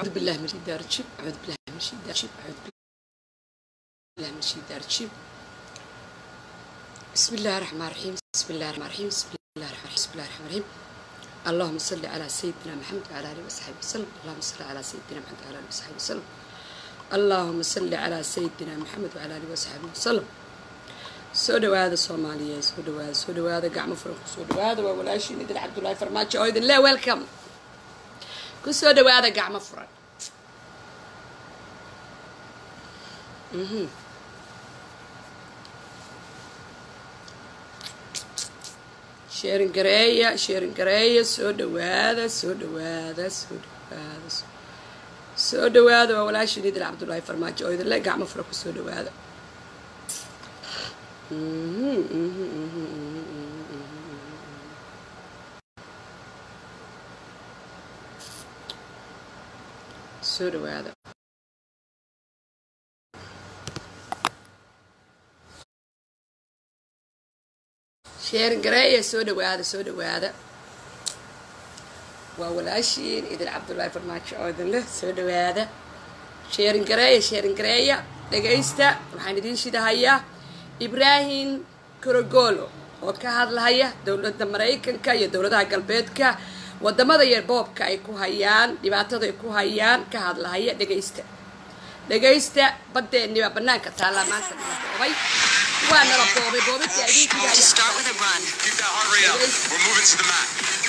أعوذ بالله من الشيطان الرجيم أعوذ بالله من الشيطان الرجيم أعوذ بالله من الشيطان الرجيم بسم الله الرحمن الرحيم بسم الله الرحمن الرحيم بسم الله الرحمن الرحيم بسم الله الرحمن الرحيم اللهم صل على سيدنا محمد وعلى آله وصحبه وسلم اللهم صل على سيدنا محمد وعلى آله وصحبه وسلم اللهم صل على سيدنا محمد وعلى آله وصحبه وسلم soo dhawaada soomaaliya soo dhawaada soo dhawaada gacmo furan ku soo dhawaada waa walaashiin idin cabdullaahi farmaajo oo idin le welcome ku soo dhawaada gacmo furan sheerin gareeya sheerin gareeya soo dhawaada soo dhawaada soo dhawaada soo dhawaada waa walaashiin idin cabdullaahi farmaajo oo idin le gacmo furan ku soo dhawaada soo dhawaada sheerin gareeya soo dhawaada soo dhawaada waa walaashiin idin cabdullaahi farmaajo oo idin leh soo dhawaada sheerin gareeya sheerin gareeya dhagaysta waxaan idiin shidahayaa ibraahim korogolo oo ka hadlahaya dowladda maraykanka iyo dowladaha galbeedka wadamada iyo boobka ay ku hayaan dhibaatada ay ku hayaan ka hadlahaya dhegaysta dhegaysta badeeni baa banaanka taallaa maanta nala boobay waa nala boobay boobintii To start with a run. Keep that heart rate up. We're moving to the mat.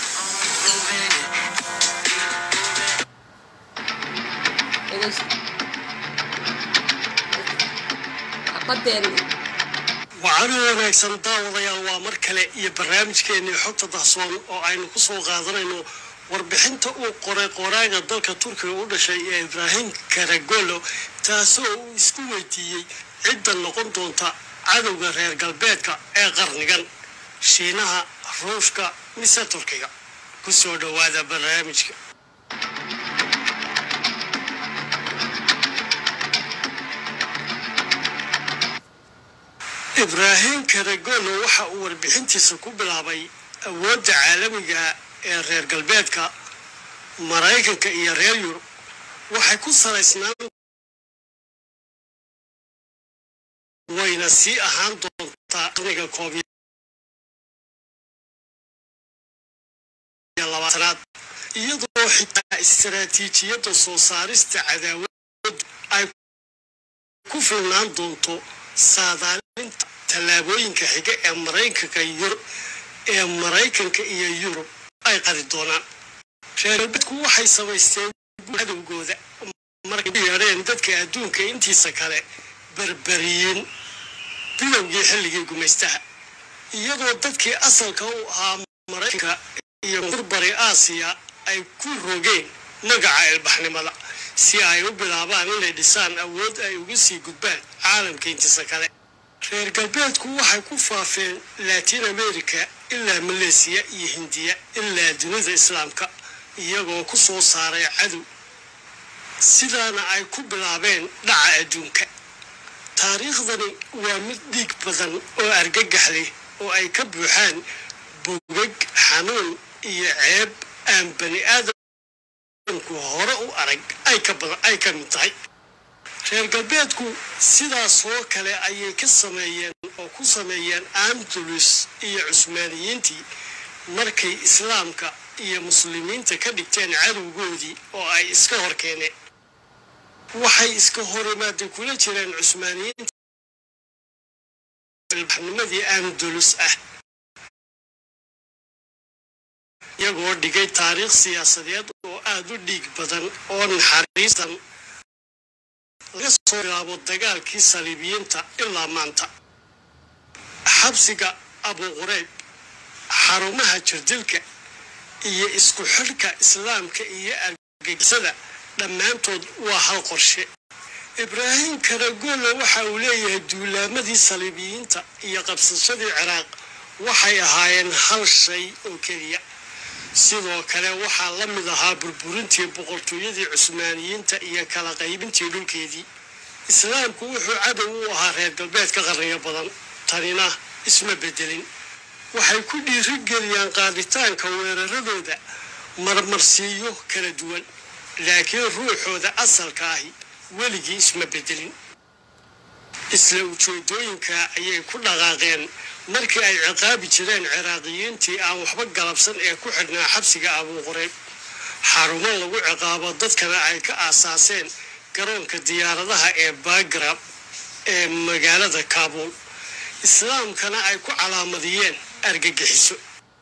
badeeni waxaana wanaagsan daawadayaal waa mar kale iyo barnaamijkeennii xogta dahsoon oo aynu ku soo qaadanayno warbixinta uu qoray qoraaga dalka turkiga u dhashay ee ibraahim karagolo taasoo uu isku weydiiyey cidda noqon doonta cadowga reer galbeedka ee qarnigan shiinaha ruushka mise turkiga ku soo dhowaada barnaamijka ibraahim karagolo waxa uu warbixintiisa ku bilaabay awoodda caalamiga ee reer galbeedka maraykanka iyo reer yurub waxay ku salaysnaan wayna sii ahaan doontaa qarniga koob iyo labaatanaad iyadoo xitaa istaraatiijiyadda soo saarista cadaawadu ay ku filnaan doonto saadaalinta tallaabooyinka xiga ee maraykanka yur ee maraykanka iyo yurub ay qadi doonaan reer galbeedku waxay samaysteen cadowgooda markay u yeedheen dadka adduunka intiisa kale berberiyiin bilowgii xilligii gumaystaha iyadoo dadkii asalka u ahaa maraykanka iyo burbari aasiya ay ku rogeen magaca ilbaxnimada si ay u bilaabaan inay dhisaan awood ay uga sii gudbaan caalamka intiisa kale reer galbeedku waxay ku faafeen latin america ilaa maleesiya iyo hindiya ilaa dunida islaamka iyagoo ku soo saaray cadow sidaana ay ku bilaabeen dhaca adduunka taariikhdani waa mid dhiig badan oo argagax leh oo ay ka buuxaan bogag xanuun iyo ceeb aan bani aadamku hore u arag ay ka badan ay ka mid tahay reer galbeedku sidaasoo kale ayay ka sameeyeen oo ku sameeyeen andalus iyo cusmaaniyiintii markay islaamka iyo muslimiinta ka dhigteen cadowgoodii oo ay iska hor keeneen waxay iska horimaada kula jireen cusmaaniyiinta ilbaxnimadii andalus ah iyagoo dhigay taariikh siyaasadeed oo aada u dhiig badan oo naxariistan laga soo bilaabo dagaalkii saliibiyiinta ilaa maanta xabsiga abuqureyb xarumaha jirdilka iyo isku xidhka islaamka iyo argagixisada dhammaantood waa hal qorshe ibraahim karagolo waxa uu leeyahay duulaamadii saliibiyiinta iyo qabsashadii ciraaq waxay ahaayeen hal shay oo keliya sidoo kale waxaa la mid ahaa burburintii boqortooyadii cusmaaniyiinta iyo kala qaybintii dhulkeedii islaamku wuxuu cadow u ahaa reer galbeedka qarniyo badan tanina isma bedelin waxay ku dhiirigeliyaan qaaditaanka weeraradooda marmarsiiyo kala duwan laakiin ruuxooda asalka ahi weligii isma bedelin isla ujeedooyinka ayay ku dhaqaaqeen markii ay ciqaabi jireen ciraaqiyiintii aan waxba galabsan ee ku xidhnaa xabsiga abuuqurayb xarumo lagu ciqaabo dadkana ay ka aasaaseen garoonka diyaaradaha ee bagrab ee magaalada kaabuul islaamkana ay ku calaamadiyeen argagixiso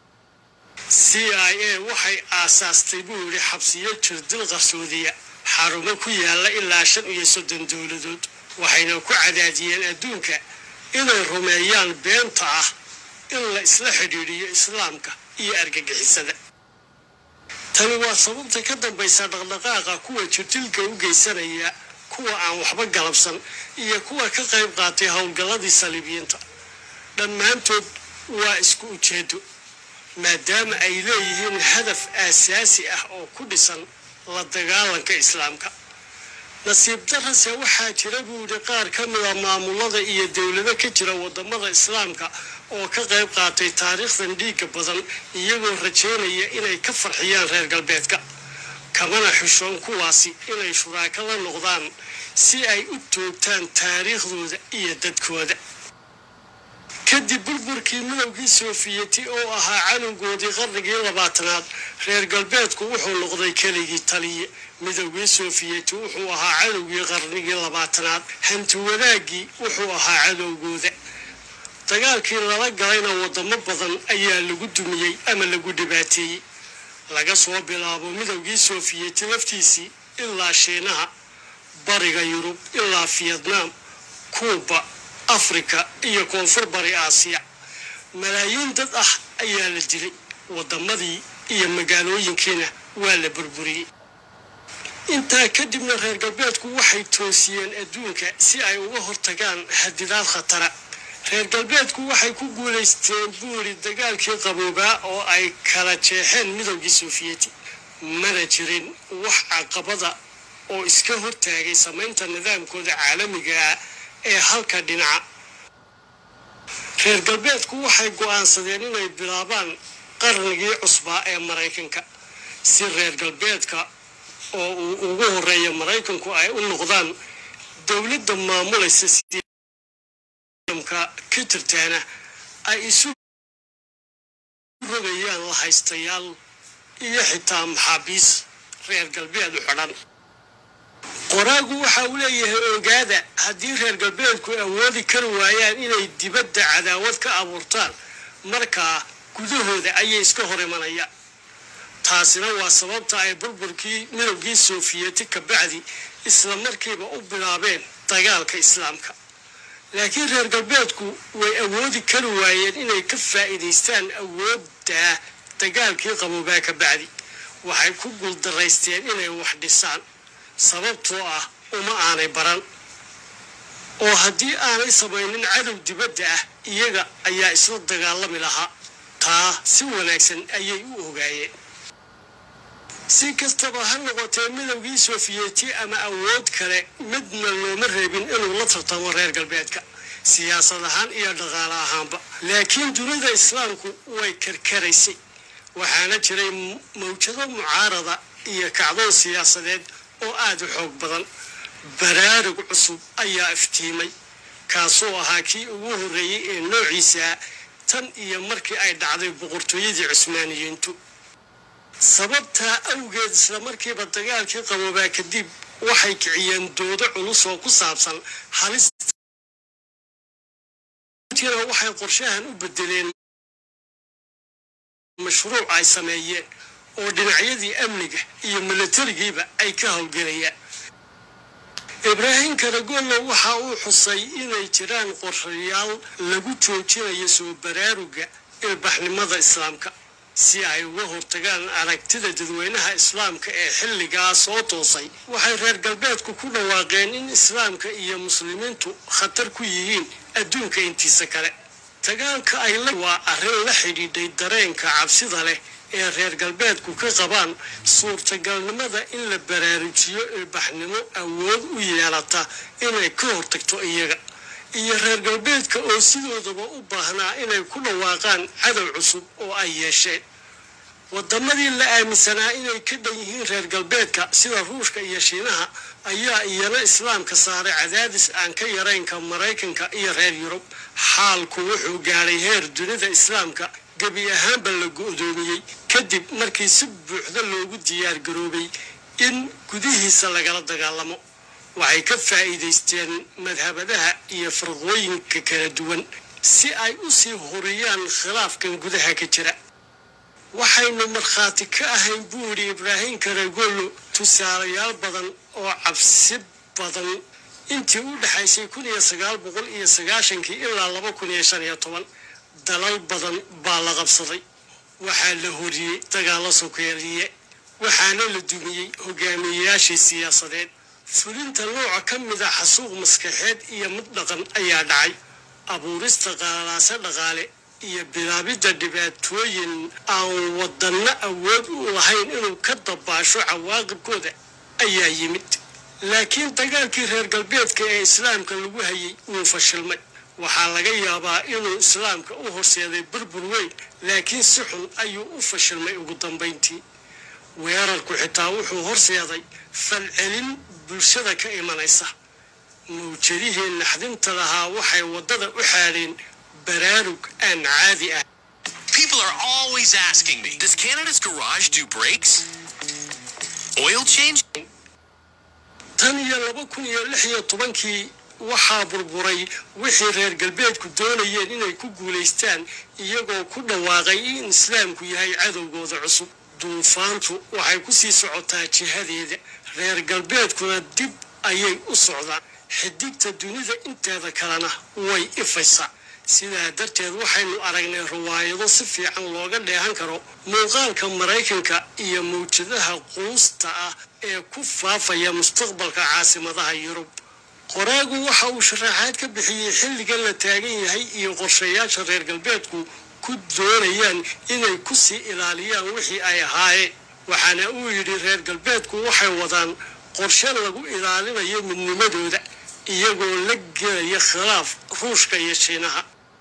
c i a waxay aasaastay buu yidhi xabsiyo jirdil qarsoodiya xarumo ku yaalla ilaa shan iyo soddon dowladood waxayna ku cadaadiyeen adduunka inay rumeeyaan beenta ah in la isla xidhiidhiyo islaamka iyo argagixisada tani waa sababta ka dambaysa dhaqdhaqaaqa kuwa jirdilka u geysanaya kuwa aan waxba galabsan iyo kuwa ka qayb qaatay howlgalladii saliibiyiinta dhammaantood waa isku ujeedo maadaama ay leeyihiin hadaf aasaasi ah oo ku dhisan la dagaalanka islaamka nasiib darase waxaa jira buu yidhi qaar ka mida maamulada iyo dowlado ka jira wadamada islaamka oo ka qayb qaatay taariikhdan dhiigga badan iyagoo rajaynaya inay ka farxiyaan reer galbeedka kamana xishoon kuwaasi inay shuraako la noqdaan si ay u toogtaan taariikhdooda iyo dadkooda kadib burburkii midowgii soofiyeti oo ahaa canowgoodii qarnigii labaatanaad reer galbeedku wuxuu noqday keligii taliye midowgii soofiyeti wuxuu ahaa cadowgii qarnigii labaatanaad hanti wadaagii wuxuu ahaa cadowgooda dagaalkii lala galayna wadamo badan ayaa lagu dumiyey ama lagu dhibaateeyey laga soo bilaabo midowgii soofiyeti laftiisii ilaa shiinaha bariga yurub ilaa fiyetnaam kuuba afrika iyo koonfur bari aasiya malaayiin dad ah ayaa la dilay waddamadii iyo magaalooyinkiina waa la burburiyey intaa kadibna reer galbeedku waxay toosiyeen adduunka si ay uga hortagaan hadidaad khatara reer galbeedku waxay ku guulaysteen buuri dagaalkii qaboobaa oo ay kala jeexeen midowgii soofiyeti mana jirin wax caqabada oo iska hortaagay samaynta nidaamkooda caalamiga ah ee halka dhinaca reer galbeedku waxay go'aansadeen inay bilaabaan qarnigii cusbaa ee maraykanka si reer galbeedka oo uu ugu horeeya maraykanku ay u noqdaan dowladda maamulaysa siamka ka jirtaana ay isu rogayaan la haystayaal iyo xitaa maxaabiis reer galbeed u xidhan qoraagu waxa uu leeyahay ogaada haddii reer galbeedku awoodi kari waayaan inay dibadda cadaawad ka abuurtaan markaa gudahooda ayay iska hor imanayaan taasina waa sababta ay burburkii midowgii soofiyeti ka bacdi isla markiiba u bilaabeen dagaalka islaamka laakiin reer galbeedku way awoodi kari waayeen inay ka faa'iidaystaan awoodda dagaalkii qaboobaa ka bacdi waxay ku guuldaraysteen inay wax dhisaan sababtoo ah uma aanay baran oo haddii aanay samaynin cadow dibadda ah iyaga ayaa isla dagaalami lahaa taa si wanaagsan ayay u ogaayeen si kastaba ha noqotee midowgii soofiyeti ama awood kale midna looma reebin inuu la tartamo reer galbeedka siyaasad ahaan iyo dhaqaale ahaanba laakiin dunida islaamku way karkaraysay waxaana jiray mawjado mucaarada iyo kacdoon siyaasadeed oo aada u xoog badan baraarug cusub ayaa iftiimay kaasoo ahaa kii ugu horreeyey ee noociisa tan iyo markii ay dhacday boqortooyadii cusmaaniyiintu sababtaa awgeed isla markiiba dagaalkii qaboobaa kadib waxay kiciyeen doodo culus oo ku saabsan halistina waxay qorshahan u bedeleen mashruuc ay sameeyeen oo dhinacyadii amniga iyo milatarigiiba ay ka howlgelayaan ibraahim karagollo waxa uu xusay inay jiraan qorshayaal lagu joojinayo soo baraaruga ilbaxnimada islaamka si ay uga hortagaan aragtida dadweynaha islaamka ee xilligaa soo toosay waxay reer galbeedku ku dhawaaqeen in islaamka iyo muslimiintu khatar ku yihiin adduunka intiisa kale dagaalka ay la waa arrin la xidhiidhay dareenka cabsida leh ee reer galbeedku ka qabaan suurtagalnimada in la baraarujiyo ilbaxnimo awood u yeelata inay ka hortagto iyaga iyo reer galbeedka oo sidoodaba u baahnaa inay ku dhawaaqaan cadow cusub oo ay yeesheen wadamadii la aaminsanaa inay ka dhan yihiin reer galbeedka sida ruushka iyo shiinaha ayaa iyana islaamka saaray cadaadis aan ka yaraynka maraykanka iyo reer yurub xaalku wuxuu gaadhay heer dunida islaamka gebi ahaanba la go'doomiyey kadib markii si buuxda loogu diyaar garoobay in gudihiisa lagala dagaalamo waxay ka faa'iidaysteen madhabadaha iyo farqooyinka kala duwan si ay u sii horiyaan khilaafkan gudaha ka jira waxaynu markhaati ka ahayn buu yidhi ibraahim karegolo tusaalayaal badan oo cabsi badan intii u dhexaysay kun iyo sagaal boqol iyo sagaashankii ilaa laba kun iyo shan iyo toban dalal badan baa la qabsaday waxaa la horiyey dagaalo sokeeliye waxaana la dumiyey hogaamiyeyaashii siyaasadeed fulinta nooca ka mida xasuuq maskaxeed iyo mid dhaqan ayaa dhacay abuurista qaalaase dhaqaale iyo bilaabidda dhibaatooyin aan wadanno awood u lahayn inuu ka dabaasho cawaaqibkooda ayaa yimid laakiin dagaalkii reer galbeedka ee islaamka lagu hayay wuu fashilmay waxaa laga yaabaa inuu islaamka u horseeday burbur weyn laakiin si xun ayuu u fashilmay ugu dambayntii weerarku xitaa wuxuu horseeday falcelin bulshada ka imanaysa mawjadihii naxdinta lahaa waxay waddada u xaadheen baraarug aan caadi ah People are always asking me, does Canada's garage do brakes? Oil change? tan iyo laba kun iyo lix iyo tobankii waxaa burburay wixii reer galbeedku doonayeen inay ku guulaystaan iyagoo ku dhawaaqay in islaamku yahay cadowgooda cusub duufaantu waxay ku sii socotaa jihadeeda reer galbeedkuna dib ayay u socdaan xidigta dunida inteeda kalena way ifaysaa sidaa darteed waxaynu aragnay riwaayado si fiican looga dheehan karo muuqaalka maraykanka iyo mawjadaha quusta ah ee ku faafaya mustaqbalka caasimadaha yurub qoraagu waxa uu sharaxaad ka bixiyey xilligan la taagan yahay iyo qorshayaasha reer galbeedku ku doonayaan inay ku sii ilaaliyaan wixii ay ahaayeen waxaana uu yidhi reer galbeedku waxay wadaan qorshe lagu ilaalinayo midnimadooda iyagoo la gelaya khilaaf ruushka iyo shiinaha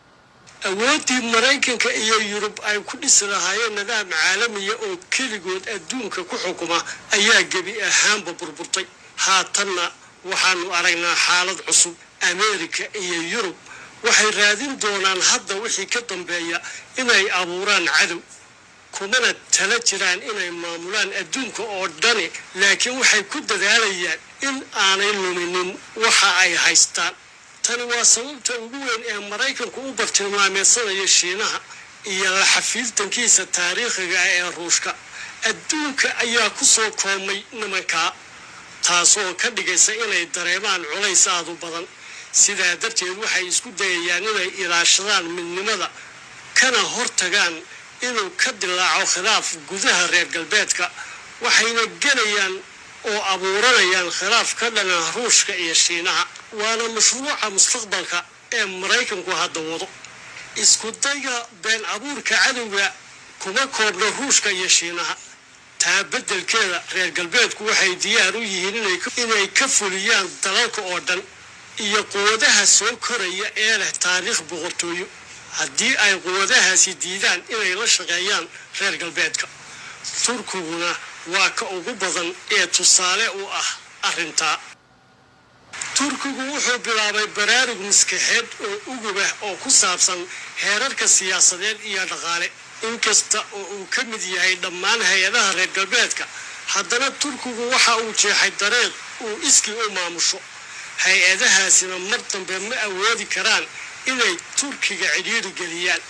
awooddii maraykanka iyo yurub ay ku dhisi lahaayeen nidaam caalamiya oo keligood adduunka ku xukuma ayaa gebi ahaanba burburtay haatanna waxaanu aragnaa xaalad cusub ameerika iyo yurub waxay raadin doonaan hadda wixii ka dambeeya inay abuuraan cadow kumana tala jiraan inay maamulaan adduunka oo dhani laakiin waxay ku dadaalayaan in aanay luminin waxa ay haystaan tani waa sababta ugu weyn ee maraykanku u bartilmaameedsanaya shiinaha iyo la xafiiltankiisa taariikhiga ah ee ruushka adduunka ayaa ku soo koomay nimankaa taasoo ka dhigaysa inay dareemaan culays aadu badan sidaa darteed waxay isku dayayaan inay ilaashadaan midnimada kana hortagaan inuu ka dilaaco khilaaf gudaha reer galbeedka waxayna gelayaan oo abuuranayaan khilaaf ka dhana ruushka iyo shiinaha waana mashruuca mustaqbalka ee maraykanku hadda wado isku dayga been abuurka cadowga kuma koobno ruushka iyo shiinaha taa beddelkeeda reer galbeedku waxay diyaar u yihiin inay ka fuliyaan dalalka oo dhan iyo quwadaha soo koraya ee leh taariikh boqortooyo haddii ay quwadahaasi diidaan inay la shaqeeyaan reer galbeedka turkiguna waa ka ugu badan ee tusaale u ah arrintaa turkigu wuxuu bilaabay baraarug maskaxeed oo ugubah oo ku saabsan heerarka siyaasadeed iyo dhaqaale inkasta oo uu ka mid yahay dhammaan hay-adaha reer galbeedka haddana turkigu waxa uu jeexay dareeq uu iskii u maamusho hay-adahaasina mar dambe ma awoodi karaan inay turkiga cidhiidhi geliyaan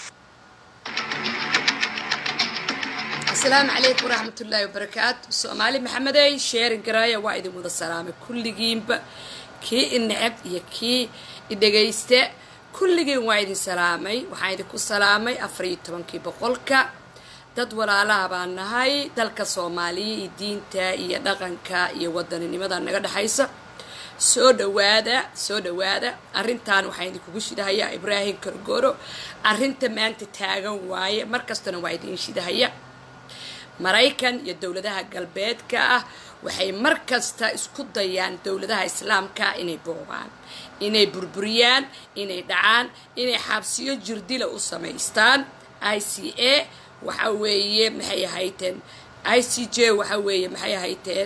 asalaamu calaykum waraxmatullaahi wabarakaatu soomaali maxamedey sheerin garaaya waa idin wada salaamay kulligiinba kii i necab iyo kii i dhegaysta kulligiin waa idin salaamay waxaan idinku salaamay afar iyo tobankii boqolka dad walaalaha baan nahay dalka soomaaliya iyo diinta iyo dhaqanka iyo wadaninimada naga dhexaysa soo dhawaada soo dhawaada arrintan waxaan idinkugu shidahayaa ibraahim kargoro arrinta maanta taagan waaye markastana waa idin shidahaya maraykan iyo dowladaha galbeedka ah waxay mar kasta isku dayaan dowladaha islaamka inay boobaan inay burburiyaan inay dhacaan inay xabsiyo jirdila u samaystaan i c a waxa weeye maxay ahayteen i c j waxa weeye maxay ahayteen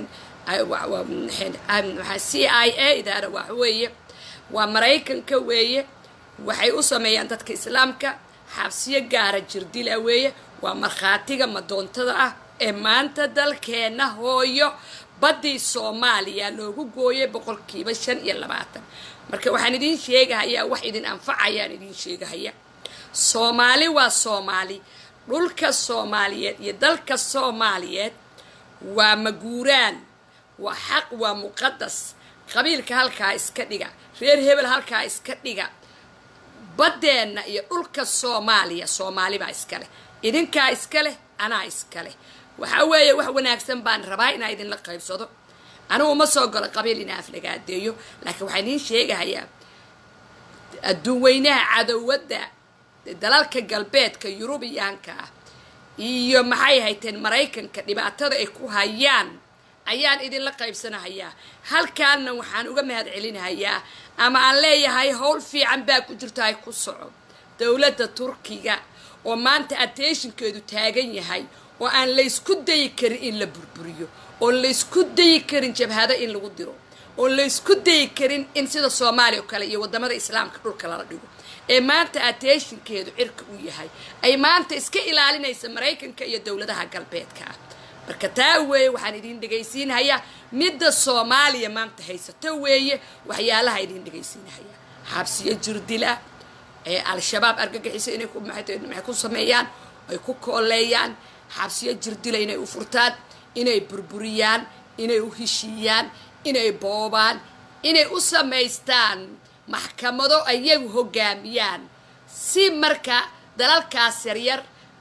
c i a idaana waxa weeye waa maraykanka weeye waxay u sameeyaan dadka islaamka xabsiyo gaara jirdila weeye waa markhaatiga madoontada ah ee maanta dalkeenna hooyo baddii soomaaliya loogu gooyay boqolkiiba shan iyo labaatan marka waxaan idiin sheegahayaa wax idin anfacayaan idiin sheegahaya soomaali waa soomaali dhulka soomaaliyeed iyo dalka soomaaliyeed waa maguuraan waa xaq waa muqadas qabiilka halkaa iska dhiga reer hebel halkaa iska dhiga baddeenna iyo dhulka soomaaliya soomaali baa iska leh idinkaa iska leh anaa iska leh waxaa weeye wax wanaagsan baan rabaa inaa idinla qaybsado anigu ma soo galo qabiil inaa aflagaadeeyo laakiin waxaan idiin sheegahayaa adduun weynaha cadowadda dalalka galbeedka yurubiyaanka ah iyo maxay hayteen maraykanka dhibaatada ay ku hayaan ayaan idinla qaybsanahayaa halkaanna waxaan uga mahad celinahayaa ama aan leeyahay howl fiican baa ku jirto ay ku soco dowladda turkiga oo maanta attentionkeedu taagan yahay oo aan laysku dayi karin in la burburiyo oon laysku dayi karin jabhado in lagu diro oon laysku dayi karin in sida soomaaliya oo kale iyo wadamada islaamka dhulka lala dhigo ee maanta attentionkeedu cirka u yahay ay maanta iska ilaalinaysa maraykanka iyo dowladaha galbeedka ah marka taa weeye waxaan idin dhegaysiinhayaa midda soomaaliya maanta haysato weeye waxyaalaha idin dhegaysiinhayaa xabsiyo jirdila ee al-shabaab argagixisa inay maxay ku sameeyaan ay ku kooleeyaan xabsiyo jirdila inay u furtaan inay burburiyaan inay u heshiiyaan inay boobaan inay u samaystaan maxkamado ayagu hogaamiyaan si marka dalalkaas yaryar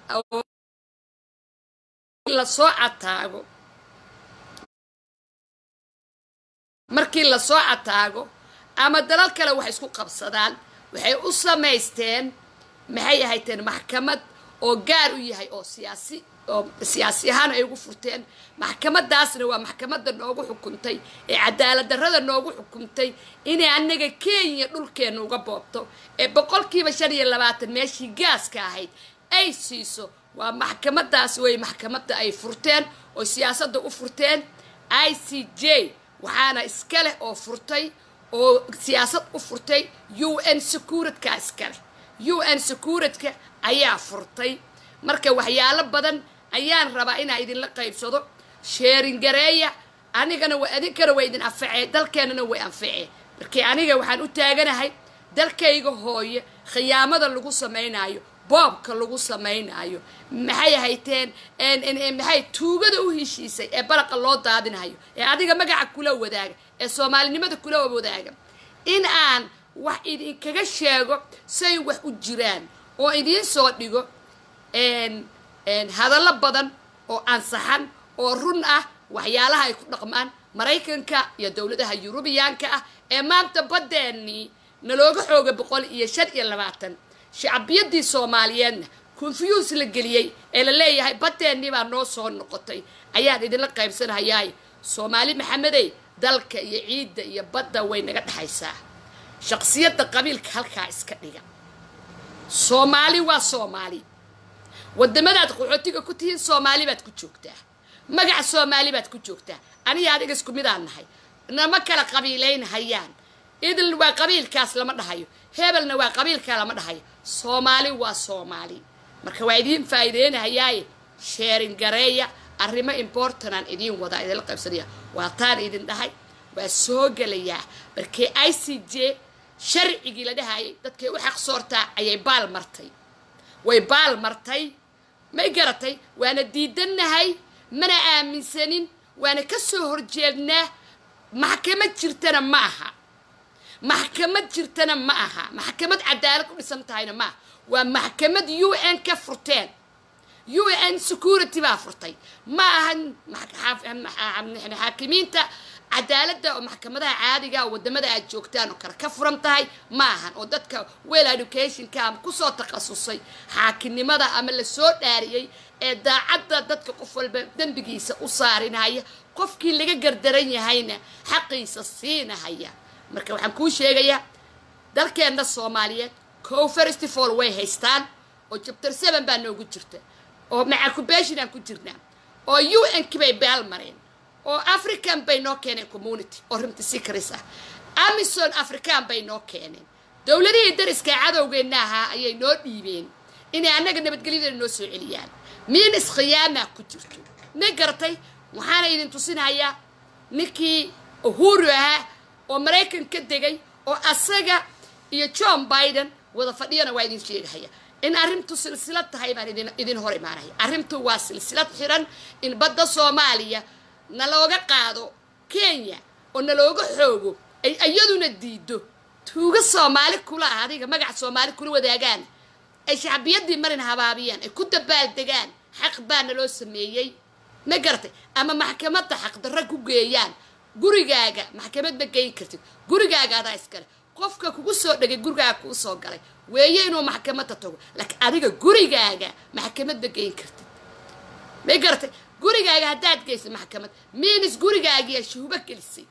lasoo cataago markii lasoo cataago ama dalal kale wax isku qabsadaan waxay u samaysteen maxay ahayteen maxkamad oo gaar u yahay oo siyaasi oo siyaasi ahaan ay ugu furteen maxkamadaasna waa maxkamadda noogu xukuntay ee cadaalad darrada noogu xukuntay inay annaga kenya dhulkeenna uga boobto ee boqolkiiba shan iyo labaatan meeshii gaaska ahayd ay siiso waa maxkamadaas wey maxkamadda ay furteen oo siyaasadda u furteen i c j waxaana iska leh oo furtay oo siyaasad u furtay u n securitka iska leh u n securitka ayaa furtay marka waxyaalo badan ayaan rabaa inaa idinla qaybsado sheerin gareeya anigana idinkana waa idin anfacee dalkeennana way anfacee markii aniga waxaan u taaganahay dalkayga hooye khiyaamada lagu samaynayo boobka lagu samaynaayo maxay hayteen maxay tuugada u heshiisay ee balaqa loo daadinayo ee adiga magaca kula wadaaga ee soomaalinimada kula wadaaga in aan wax idinkaga sheego say wax u jiraan oo idiin soo dhigo hadallo badan oo ansaxan oo run ah waxyaalaha ay ku dhaqmaan maraykanka iyo dowladaha yurubiyaanka ah ee maanta baddeenii nalooga xooga boqol iyo shan iyo labaatan shacbiyadii soomaaliyeedna confuse la geliyey ee la leeyahay baddeenii baa noo soo noqotay ayaan idinla qaybsanahayaay soomaali maxamedey dalka iyo ciidda iyo badda way naga dhexaysaa shaqsiyadda qabiilka halkaa iska dhiga soomaali waa soomaali wadamadaad qaxootiga ku tihiin soomaali baad ku joogtaa magaca soomaali baad ku joogtaa aniga adiga isku midaan nahay nama kala qabiilaynhayaan idil waa qabiilkaas lama dhahayo hebelna waa qabiilkaa lama dhahayo soomaali waa soomaali marka waa idiin faa'iideynahayaaye sheerin gareeya arrimo importanaan idiin wadaa idinla qaybsanaya waa taan idin dhahay waa soo gelayaa markii i c j sharcigii la dhahayay dadkay u xaq soortaa ayay baal martay way baal martay may garatay waana diidannahay mana aaminsanin waana ka soo horjeednaa maxkamad jirtana ma aha maxkamad jirtana ma aha maxkamad cadaalad u dhisan tahayna ma aha waa maxkamad u n ka furteen u n security baa furtay ma ahan xaakimiinta cadaaladda oo maxkamadaha caadiga oo wadamada aad joogtaan oo kale ka furan tahay ma ahan oo dadka well educationka ama kusoo takhasusay xaakinimada ama lasoo dhaariyey ee daacadda dadka qof walba dembigiisa u saarinaya qofkii laga gardaran yahayna xaqiisa siinahaya marka waxaan kuu sheegayaa dalkeenna soomaaliyeed co festival way haystaan oo jabtar seven baa noogu jirta oo macacubation aan ku jirnaa oo u n ki bay baal mareen oo african bay noo keeneen community oo rimti secres ah amison african bay noo keeneen dowladihii dariska cadowgeenna ahaa ayay noo dhiibeen inay annaga nabadgelyadana noo soo celiyaan miinis khiyaamaa ku jirto ma garatay waxaana idin tusinayaa ninkii uhuru ahaa oo maraykan ka degay oo asaga iyo john biden wada fadhiyana waa idin sheegahaya in arrintu silsilad tahay baan idin idin hor imaanaya arrintu waa silsilad xiran in badda soomaaliya nalooga qaado kenya oo nalooga xoogo ay iyaduna diido tuuga soomaali kula ah adiga magaca soomaali kula wadaagaan ay shacbiyadii marin habaabiyaan ay ku dabaaldegaan xaq baa naloo sameeyey ma garatay ama maxkamadda xaqdarra ku geeyaan gurigaaga maxkamad ma geyn kartid gurigaaga adaa iskale qofka kugu soo dhegay gurigaaga kuu soo galay weeye inuu maxkamadda tago laakiin adiga gurigaaga maxkamad ma geyn kartid ma garatay gurigaaga haddaad geysa maxkamad miinis gurigaagiyaa shuhubo gelisay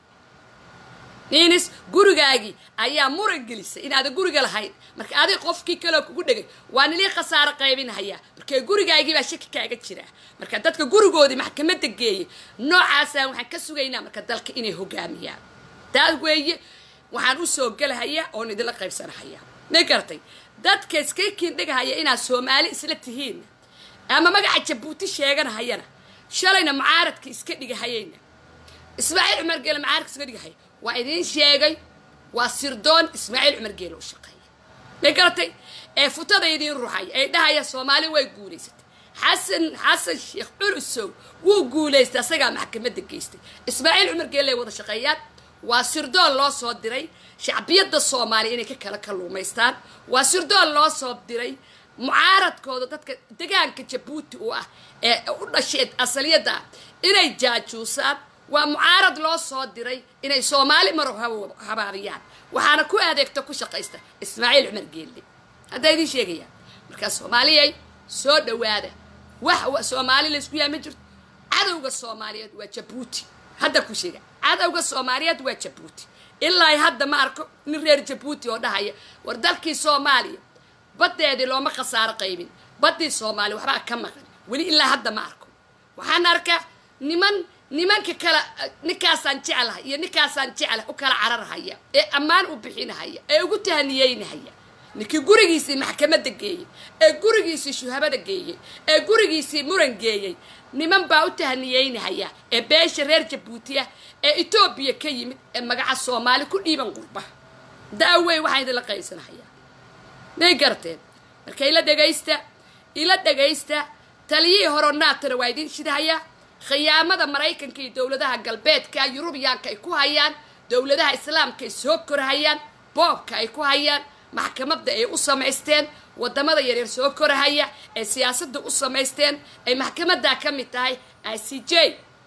miinis gurigaagii ayaa muran gelisay inaada guriga lahayn marka adig qofkii kaleo kugu dhegay waa nilii khasaaro qaybinhayaa marka gurigaagii baa shaki kaaga jira marka dadka gurigoodii maxkamadda geeyay noocaasaan waxaan ka sugaynaa marka dalka inay hogaamiyaan taas weeye waxaan usoo gelahayaa oon idinla qaybsanahaya ma garatay dadka iska kiindhigahaya inaad soomaali isla tihiin ama magaca jabuuti sheeganahayana shalayna mucaaradka iska dhigahayayna ismaaciil cumar geele mucaaradka iska dhigahaya waa idiin sheegay waa sirdoon ismaaciil cumar geele u shaqeeya ma garatay ee futada idiin ruxaya ee dhahaya soomaali way guulaysatay xasan xasan sheekh culusow wuu guulaystay asagaa maxkamadda geystay ismaaciil cumar geele ay wada shaqeeyaan waa sirdoon loo soo diray shacbiyadda soomaaliya inay ka kala kalluumaystaan waa sirdoon loo soo diray mucaaradkooda dadka degaanka jabuuti u ah ee u dhasheed asaliyadda ah inay jaajuusaan waa mucaarad loo soo diray inay soomaali maro habaabiyaan waxaana ku adeegta ku shaqaysta ismaaciil cumar geelle haddaa idiin sheegayaan markaa soomaaliyay soo dhawaada wax soomaali laysku yaa ma jirto cadowga soomaaliyeed waa jabuuti hadda ku sheega cadowga soomaaliyeed waa jabuuti ilaa hadda ma arko nin reer jabuuti oo dhahaya war dalkii soomaaliya baddeedii looma khasaaro qaybin baddii soomaaliya waxbaa ka maqan weli ilaa hadda ma arko waxaan arkaa niman nimanka kala ninkaasaan jeclahay iyo ninkaasaan jeclahay u kala cararhaya ee ammaan u bixinahaya ee ugu tahaniyeynahaya ninkii gurigiisii maxkamadda geeyey ee gurigiisii shuhabada geeyey ee gurigiisii muran geeyey niman baa u tahaniyeynahaya ee beesha reer jabuutiya ee etoobiya ka yimid ee magaca soomaali ku dhiiban qurba daawey waxaan idinla qaybsanahayaa may garteen marka ila dhegaysta ila dhegaysta taliyihii horo naatana waa idiin shidahayaa khiyaamada maraykanka iyo dowladaha galbeedka yurubiyaanka ay ku hayaan dowladaha islaamka ay soo korahayaan boobka ay ku hayaan maxkamadda ay u samaysteen wadamada yaryar soo korahaya ee siyaasadda u samaysteen ay maxkamaddaa ka mid tahay i c j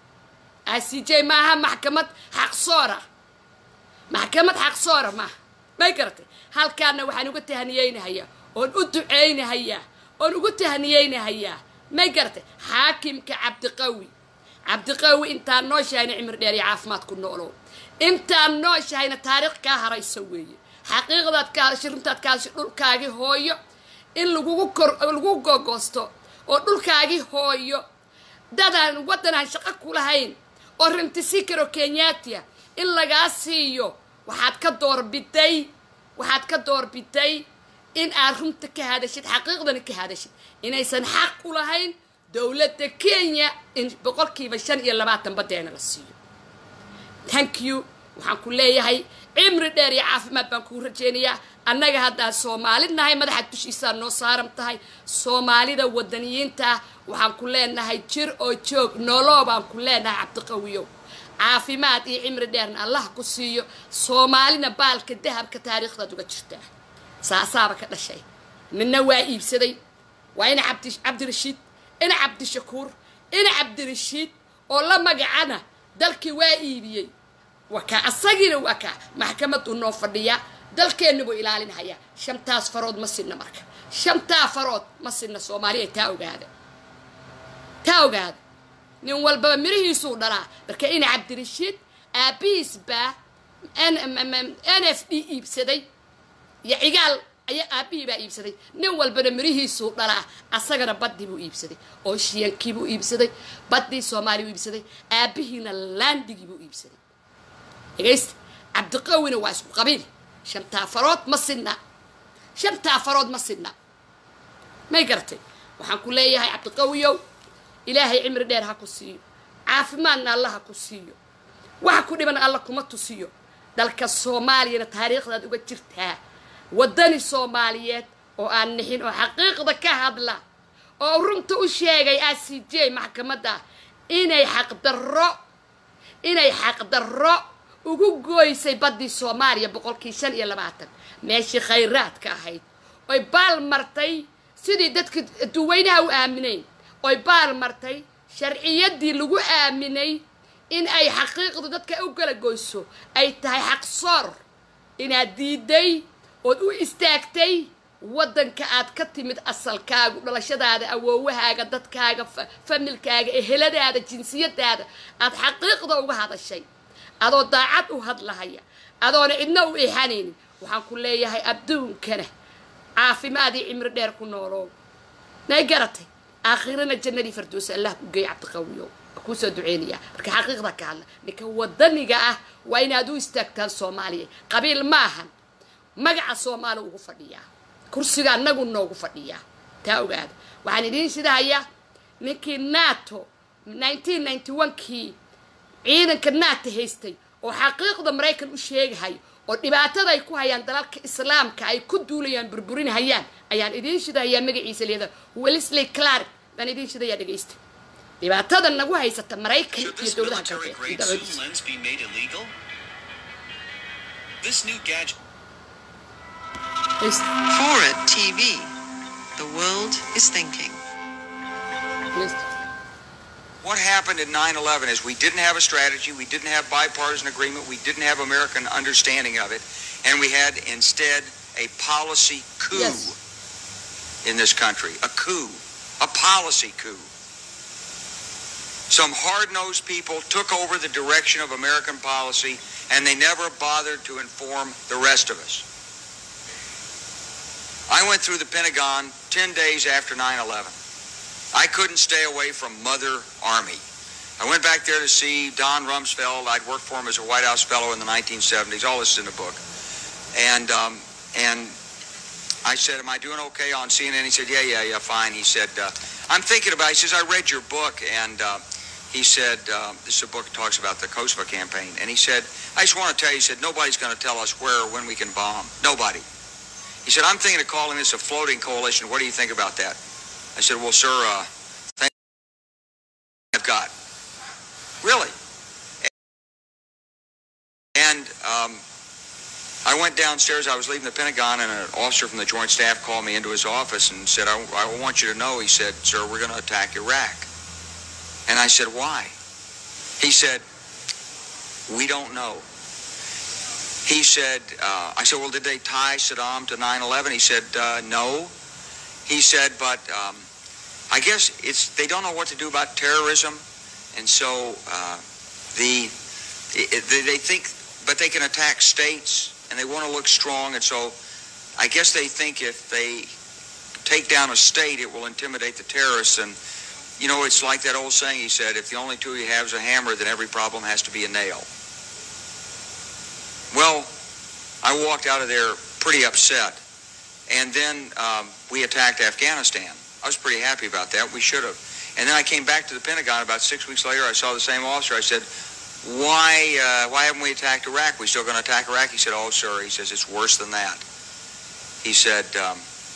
i c j maaha maxkamad xaqsoora maxkamad xaqsoora maaha may garatay halkaana waxaan uga tahaniyeynahayaa oon u duceynahayaa oon ugu tahaniyeynahayaa may garatay xaakimka cabdiqawi cabdiqawi intaan nooshahayna cimri dheer iyo caafimaad ku noolow intaan nooshahayna taariikh kaa haraysa weeye xaqiiqdaad ka hadashay runtaad ka hadashay dhulkaagii hooyo in lagugu kor lagu gogoosto oo dhulkaagii hooyo dadaan waddanaan shaqo ku lahayn oo rimtisi karo kenyatia in lagaa siiyo waxaad ka doorbiday waxaad ka doorbiday in aad runta ka hadashid xaqiiqdana ka hadashid inaysan xaq u lahayn dowladda kenya in boqolkiiba shan iyo labaatan badeena la siiyo thank you waxaan ku leeyahay cimri dheer iyo caafimaad baan kuu rajeynayaa annaga haddaan soomaali nahay madaxa dushiisaa noo saaran tahay soomaalida wadaniyiinta ah waxaan ku leenahay jir oo joog nooloo baan ku leenahay cabdiqawiyow caafimaad iyo cimri dheerna allah ku siiyo soomaalina baalka dahabka taariikhdaad uga jirtaa saasaaba ka dhashay midna waa iibsaday waa ina cabdi cabdirashiid ina cabdishakuur ina cabdirashiid oo la magacana dalkii waa iibiyey waa kaa asagiina waa kaa maxkamaduu noo fadhiyaa dalkeenna buu ilaalinhayaa shantaas farood ma sinna marka shantaa farood ma sinna soomaaliya taa ogaada taa ogaada nin walbaba mirihiisuu dhalaa marka ina cabdirashiid aabihiis baa n f d iibsaday iyo cigaal ayaa aabbihii baa iibsaday nin walbana mirihiisuu dhalaa asagana baddii buu iibsaday oo shiyankii buu iibsaday baddii soomaaliya buu iibsaday aabbihiina laandigii buu iibsaday dhegaysta cabdiqawina waa isku qabiil shantaa farood ma sidna shantaa farood ma sidna may garatay waxaan ku leeyahay cabdiqawiyow ilaahay cimri dheer ha ku siiyo caafimaadna alla ha ku siiyo waxa ku dhiban alla kuma tusiyo dalka soomaaliyana taariikhdaad uga jirtaa waddani soomaaliyeed oo aan nixin oo xaqiiqda ka hadla oo runta u sheegay a c j maxkamadda inay xaqdarro inay xaqdarro ugu gooysay baddii soomaaliya boqolkii shan iyo labaatan meeshii khayraadka ahayd oy baal martay sidii dadka duweynaha u aaminayn oy baal martay sharciyaddii lagu aaminay in ay xaqiiqdu dadka u kala goyso ay tahay xaqsoor inaad diiday ood u istaagtay waddanka aad ka timid asalkaagu dhalashadaada awoowahaaga dadkaaga familkaaga eheladaada jinsiyadaada aad xaqiiqda uga hadashay adoo daacad u hadlahaya adoona cidna u ixanaynin waxaan ku leeyahay adduunkana caafimaadii cimri dheer ku noolow nay garatay aakhirana jannadii fardoosa allah ku geey cabdiqawiyow kuusoo duceynayaa marka xaqiiqda ka hadla ninka wadaniga ah waa inaad u istaagtaan soomaaliya qabiil maahan magaca soomaali ugu fadhiyaa kursiga anagu noogu fadhiyaa taa ogaada waxaan idiin shidahayaa ninkii nato nineteen ninety one kii ciidanka nato haystay oo xaqiiqda maraykan u sheegahay oo dhibaatada ay ku hayaan dalalka islaamka ay ku duulayaan burburinhayaan ayaan idiin shidahayaa magaciisa leeda wellesley clark baan idiin shidayaa dhegaysta dhibaatada nagu haysata maraykan Should iyo this dowladaha military galbeed grade zoom lens be made illegal? This new gadget Dhegaysta, Fora TV. The world is thinking. dhegaysta. What happened in 9 11 is we didn't have a strategy, we didn't have bipartisan agreement, we didn't have American understanding of it, and we had instead a policy coup Yes. in this country. A coup. A policy coup. Some hard nosed people took over the direction of American policy, and they never bothered to inform the rest of us. I went through the Pentagon 10 days after 9 11. I couldn't stay away from Mother Army. I went back there to see Don Rumsfeld. I'd worked for him as a White House fellow in the 1970s. All this is in the book. And um, and I said, "Am I doing okay on CNN?" He said, "Yeah, yeah, yeah, fine." He said, uh, "I'm thinking about." It. He says, "I read your book," and uh, he said, um, "This is a book that talks about the Kosovo campaign." And he said, "I just want to tell you," he said, "Nobody's going to tell us where or when we can bomb. Nobody." He said, "I'm thinking of calling this a floating coalition. What do you think about that?" I said, "Well, sir, uh, thank I've got really." And um, I went downstairs. I was leaving the Pentagon, and an officer from the Joint Staff called me into his office and said, I, I want you to know, he said, sir, we're going to attack Iraq. And I said, why? He said, we don't know. He said, uh, I said, well, did they tie Saddam to 9-11? He said, uh, no. He said, but um, I guess it's they don't know what to do about terrorism, and so uh, the it, they, they think, but they can attack states, and they want to look strong, and so I guess they think if they take down a state, it will intimidate the terrorists. And you know, it's like that old saying he said: if the only tool you have is a hammer, then every problem has to be a nail. Well, I walked out of there pretty upset, and then um, we attacked Afghanistan. I was pretty happy about that. We should have. And then I came back to the Pentagon about six weeks later. I saw the same officer. I said, why uh, why haven't we attacked Iraq? We still going to attack Iraq? He said, oh, sir. He says, it's worse than that. He said, um,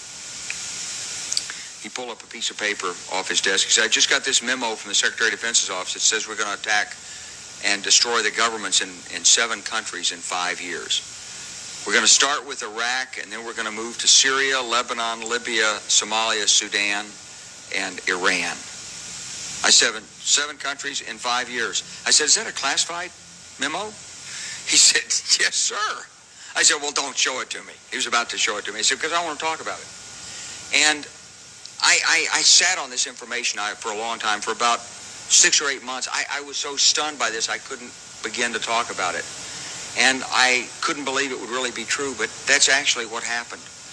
he pulled up a piece of paper off his desk. He said, I just got this memo from the Secretary of Defense's office that says we're going to attack and destroy the governments in, in seven countries in five years. We're going to start with Iraq, and then we're going to move to Syria, Lebanon, Libya, Somalia, Sudan, and Iran. I said, seven, seven countries in five years. I said, is that a classified memo? He said, yes, sir. I said, well, don't show it to me. He was about to show it to me. He said, because I want to talk about it. And I, I, I sat on this information I, for a long time, for about six or eight months. I, I was so stunned by this, I couldn't begin to talk about it. And I couldn't believe it would really be true, but that's actually what happened.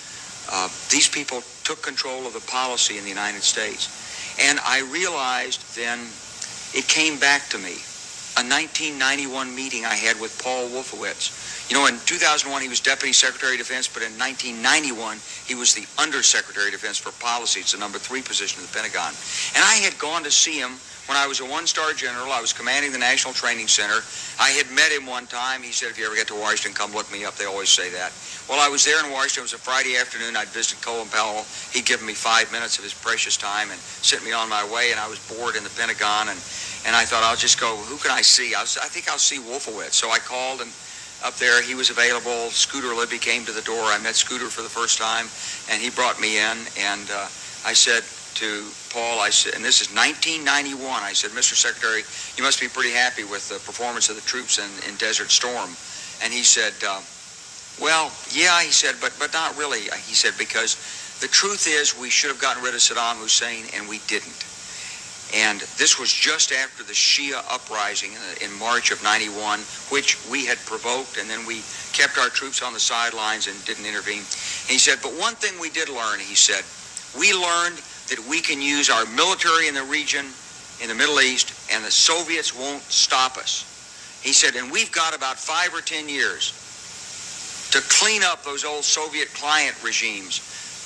Uh, these people took control of the policy in the United States. And I realized then it came back to me. A 1991 meeting I had with Paul Wolfowitz. You know, in 2001 he was Deputy Secretary of Defense, but in 1991 he was the Undersecretary of Defense for Policy. It's the number three position in the Pentagon. And I had gone to see him when I was a one-star general. I was commanding the National Training Center. I had met him one time. He said, if you ever get to Washington, come look me up. They always say that. Well, I was there in Washington. It was a Friday afternoon. I'd visited Colin Powell. He'd given me five minutes of his precious time and sent me on my way, and I was bored in the Pentagon, and, and I thought, I'll just go, who can I see? I, was, I think I'll see Wolfowitz. So I called, and up there, he was available. Scooter Libby came to the door. I met Scooter for the first time, and he brought me in, and uh, I said to Paul, I said, and this is 1991, I said, Mr. Secretary, you must be pretty happy with the performance of the troops in, in Desert Storm. And he said, uh, well, yeah, he said, but, but not really. He said, because the truth is we should have gotten rid of Saddam Hussein, and we didn't. And this was just after the Shia uprising in, in March of 91, which we had provoked, and then we kept our troops on the sidelines and didn't intervene. And he said, but one thing we did learn, he said, we learned that we can use our military in the region, in the Middle East, and the Soviets won't stop us. He said, and we've got about five or ten years to clean up those old Soviet client regimes.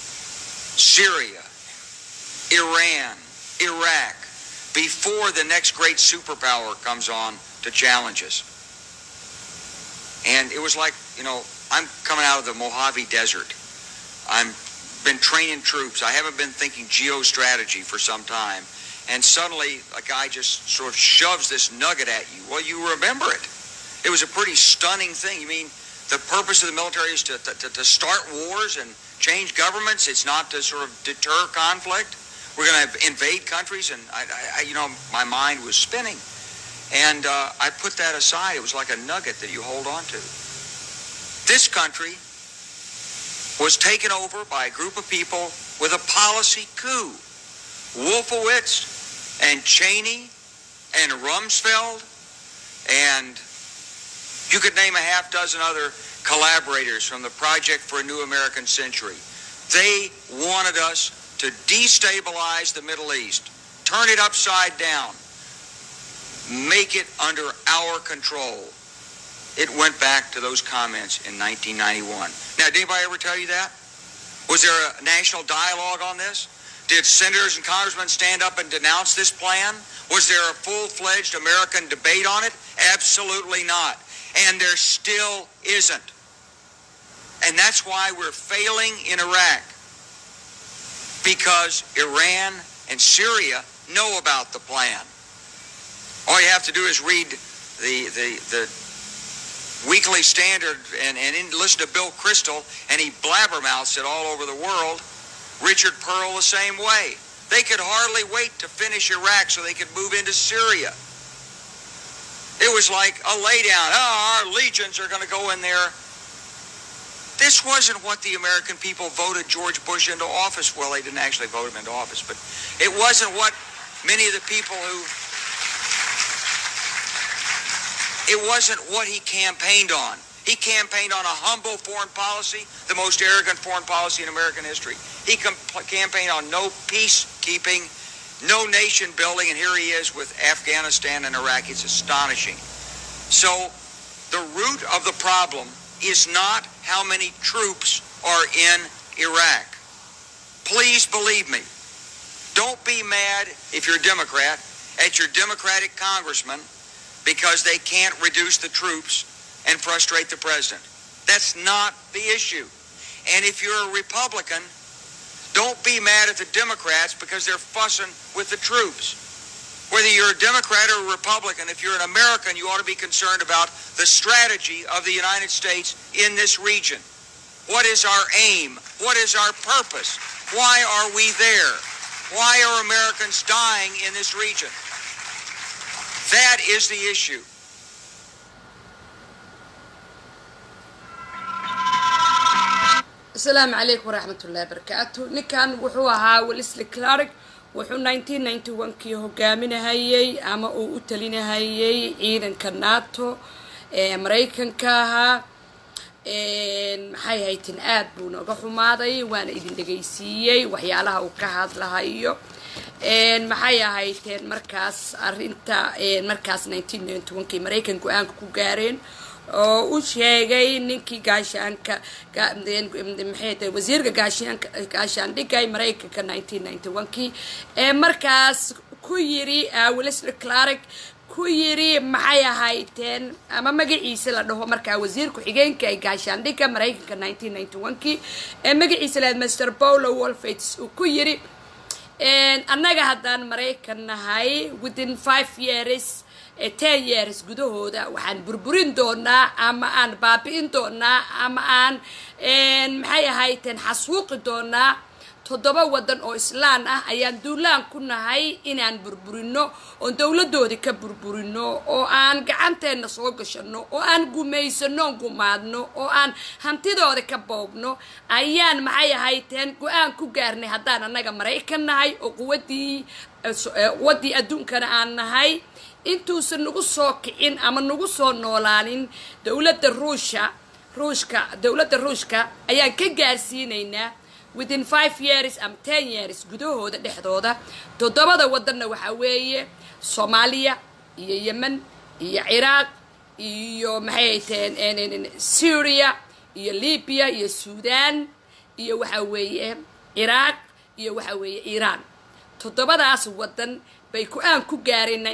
Syria, Iran, Iraq, before the next great superpower comes on to challenge us. And it was like, you know, I'm coming out of the Mojave Desert. I'm been training troops. I haven't been thinking geostrategy for some time. And suddenly a guy just sort of shoves this nugget at you. Well, you remember it. It was a pretty stunning thing. You mean the purpose of the military is to, to, to start wars and change governments? It's not to sort of deter conflict? We're going to invade countries? And, I, I, you know, my mind was spinning. And uh, I put that aside. It was like a nugget that you hold on to. This country was taken over by a group of people with a policy coup. Wolfowitz and Cheney and Rumsfeld and you could name a half dozen other collaborators from the Project for a New American Century. They wanted us to destabilize the Middle East, turn it upside down, make it under our control. It went back to those comments in 1991. Now, did anybody ever tell you that? Was there a national dialogue on this? Did senators and congressmen stand up and denounce this plan? Was there a full-fledged American debate on it? Absolutely not. And there still isn't. And that's why we're failing in Iraq. Because Iran and Syria know about the plan. All you have to do is read the, the, the Weekly Standard and, and in, listen to Bill Crystal, and he blabbermouths it all over the world. Richard Pearl the same way. They could hardly wait to finish Iraq so they could move into Syria. It was like a laydown. Oh, our legions are going to go in there. This wasn't what the American people voted George Bush into office. Well, they didn't actually vote him into office, but it wasn't what many of the people who it wasn't what he campaigned on. He campaigned on a humble foreign policy, the most arrogant foreign policy in American history. He campaigned on no peacekeeping, no nation building, and here he is with Afghanistan and Iraq. It's astonishing. So the root of the problem is not how many troops are in Iraq. Please believe me. Don't be mad if you're a Democrat at your Democratic congressman because they can't reduce the troops and frustrate the president. That's not the issue. And if you're a Republican, don't be mad at the Democrats because they're fussing with the troops. Whether you're a Democrat or a Republican, if you're an American, you ought to be concerned about the strategy of the United States in this region. What is our aim? What is our purpose? Why are we there? Why are Americans dying in this region? That is the issue. asalaamu calaykum waraxmat ullahi barakaatu ninkan wuxuu ahaa wellesley clark wuxuu nineteen ninety one kii hogaaminahayey ama uu u talinahayey ciidanka nato ee maraykanka ahaa maxay hayteen aad buu nooga xumaaday waana idin dhegaysiiyey waxyaalaha uu ka hadlahayo maxay ahayteen markaas arinta markaas kii maraykan go-aanka ku gaareen oo u sheegay ninkii gaashaanka maxay wasiirka gaashaanka gaashaandhigay maraykanka kii ee markaas ku yiri willisle clark ku yiri maxay ahayteen ama magaciisa la dhaho markaa wasiir ku-xigeenka ee gaashaandhigga maraykanka kii ee magaciisa lahayd master paulo wolfates uu ku yiri annaga haddaan maraykan nahay within five years ten years gudahooda waxaan burburin doonaa ama aan baabi'in doonaa ama aan maxay ahayteen xasuuqi doonaa toddoba waddan oo islaan ah ayaan duulaan ku nahay inaan burburino oon dowladoodii ka burburino oo aan gacanteenna soo gashano oo aan gumaysano gumaadno oo aan hantidooda ka boobno ayaan maxay ahayteen go-aan ku gaarnay haddaan annaga maraykan nahay oo quwadii quwaddii adduunkana aan nahay intuusan nagu soo kicin ama nagu soo noolaanin dowladda ruusha ruushka dowladda ruushka ayaan ka gaarsiinaynaa within five years ama ten years gudahooda dhexdooda toddobada waddanna waxaa weeye soomaaliya iyo yemen iyo ciraaq iyo maxay taheen syria iyo libya iyo suudan iyo waxaa weeye ciraaq iyo waxaa weeye iiraan toddobadaas waddan bay ku-aan ku gaareen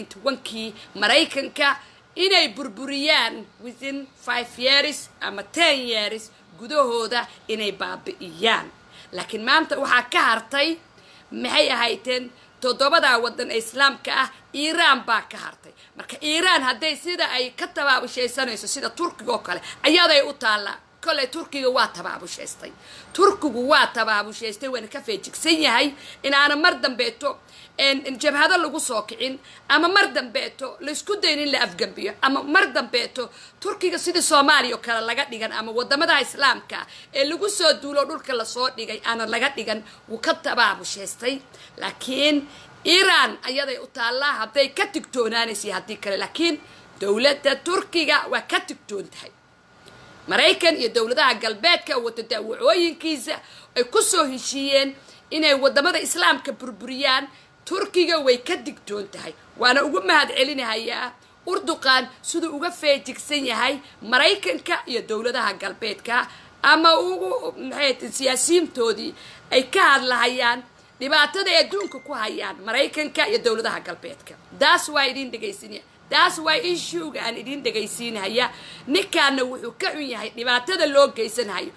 kii maraykanka inay burburiyaan within five years ama ten years gudahooda inay baabi'iyaan laakiin maanta waxaa ka hartay maxay ahayteen toddobadaa waddan ee islaamka ah iiraan baa ka hartay marka iiraan hadday sida ay ka tabaabushaysanayso sida turkiga oo kale ayaday u taallaa koley turkiga waa tabaabushhaystay turkigu waa tabaabushaystay waana ka feejigsan yahay inaana mar dambeeto jabhado lagu soo kicin ama mar dambeeto laysku dayn in la afgambiyo ama mar dambeeto turkiga sidii soomaaliya oo kale laga dhigan ama wadamadaha islaamka ee lagu soo duulo dhulka lasoo dhigay aana laga dhigan wuu ka tabaabushaystay laakiin iiraan ayaday u taallaa hadday ka tigtoonaanaysa haddii kale laakiin dowladda turkiga waa ka tigtoon tahay maraykan iyo dowladaha galbeedka wata daawacooyinkiisa ay ku soo heshiiyeen inay wadamada islaamka burburiyaan turkiga way ka digtoon tahay waana ugu mahad celinahayaa urduqan siduu uga feejigsan yahay maraykanka iyo dowladaha galbeedka ama ugu maxay siyaasiyiintoodii ay ka hadlahayaan dhibaatada ay adduunka ku hayaan maraykanka iyo dowladaha galbeedka daas waa idin dhegaysinaya taas waa ishuuga aan idin dhegaysiinhaya ninkaana wuxuu ka xun yahay dhibaatada loo geysanhayo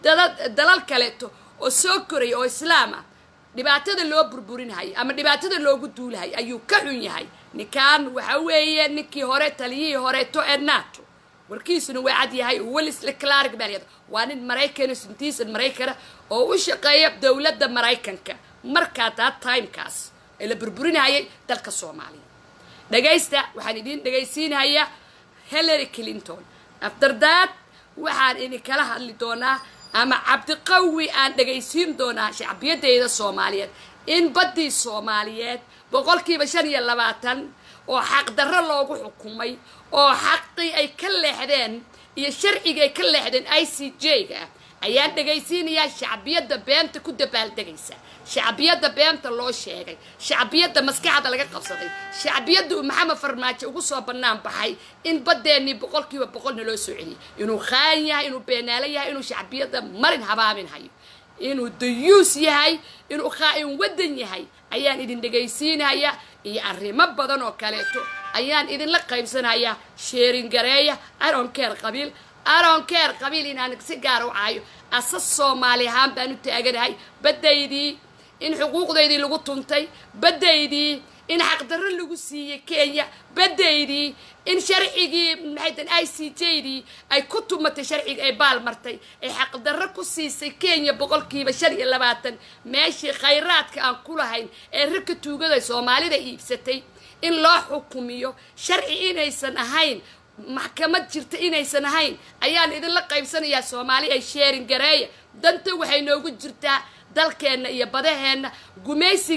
dalal kaleeto oo soo koraya oo islaam ah dhibaatada loo burburinhayo ama dhibaatada loogu duulahayo ayuu ka xun yahay ninkan waxa weeye ninkii hore taliyihii horeeto ee nato warkiisuna waa cad yahay wellisle clark baa waa nin maraykana sintiisan maraykana oo u shaqeeya dowladda maraykanka markaa taa timekaas ee la burburinhayay dalka soomaaliya dhagaysta waxaan idiin dhagaysiinhayaa hillary clinton afterdaad waxaan idinkala hadli doonaa ama cabdiqawi aan dhagaysiin doonaa shacbiyadeyda soomaaliyeed in baddii soomaaliyeed boqolkiiba shan iyo labaatan oo xaqdarro loogu xukumay oo xaqii ay ka leexdeen iyo sharcigii ay ka leexdeen i c j-ga ah ayaan dhagaysiinayaa shacbiyadda beenta ku dabaaldegaysa shacbiyadda beenta loo sheegay shacbiyadda maskaxda laga qabsaday shacbiyadda uu maxamed farmaajo ugu soo bannaan baxay in baddeenii boqolkiiba boqolna loo soo celiyay inuu khaan yahay inuu beenaalo yahay inuu shacbiyadda marin habaamin hayo inuu dayuus yahay inuu khaa-in waddan yahay ayaan idin dhegaysiinayaa iyo arrimo badan oo kaleeto ayaan idinla qaybsanayaa sheerin gareeya aronkeer qabiil aronkeer qabiil inaan si gaara u caayo asas soomaali ahaan baan u taaganahay baddaydii in xuquuqdaydii lagu tuntay baddaydii in xaqdarro lagu siiyey kenya baddaydii in sharcigii maxaytan i c j dii ay ku tumatay sharciga ay baal martay ay xaqdarro ku siisay kenya boqolkiiba shan iyo labaatan meeshii khayraadka aan ku lahayn ee rarka tuugada soomaalida iibsatay in loo xukumiyo sharci inaysan ahayn maxkamad jirta inaysan ahayn ayaan idinla qaybsanayaa soomaali ay sheerin gareeya danta waxay noogu jirtaa dalkeenna iyo badaheenna gumaysiga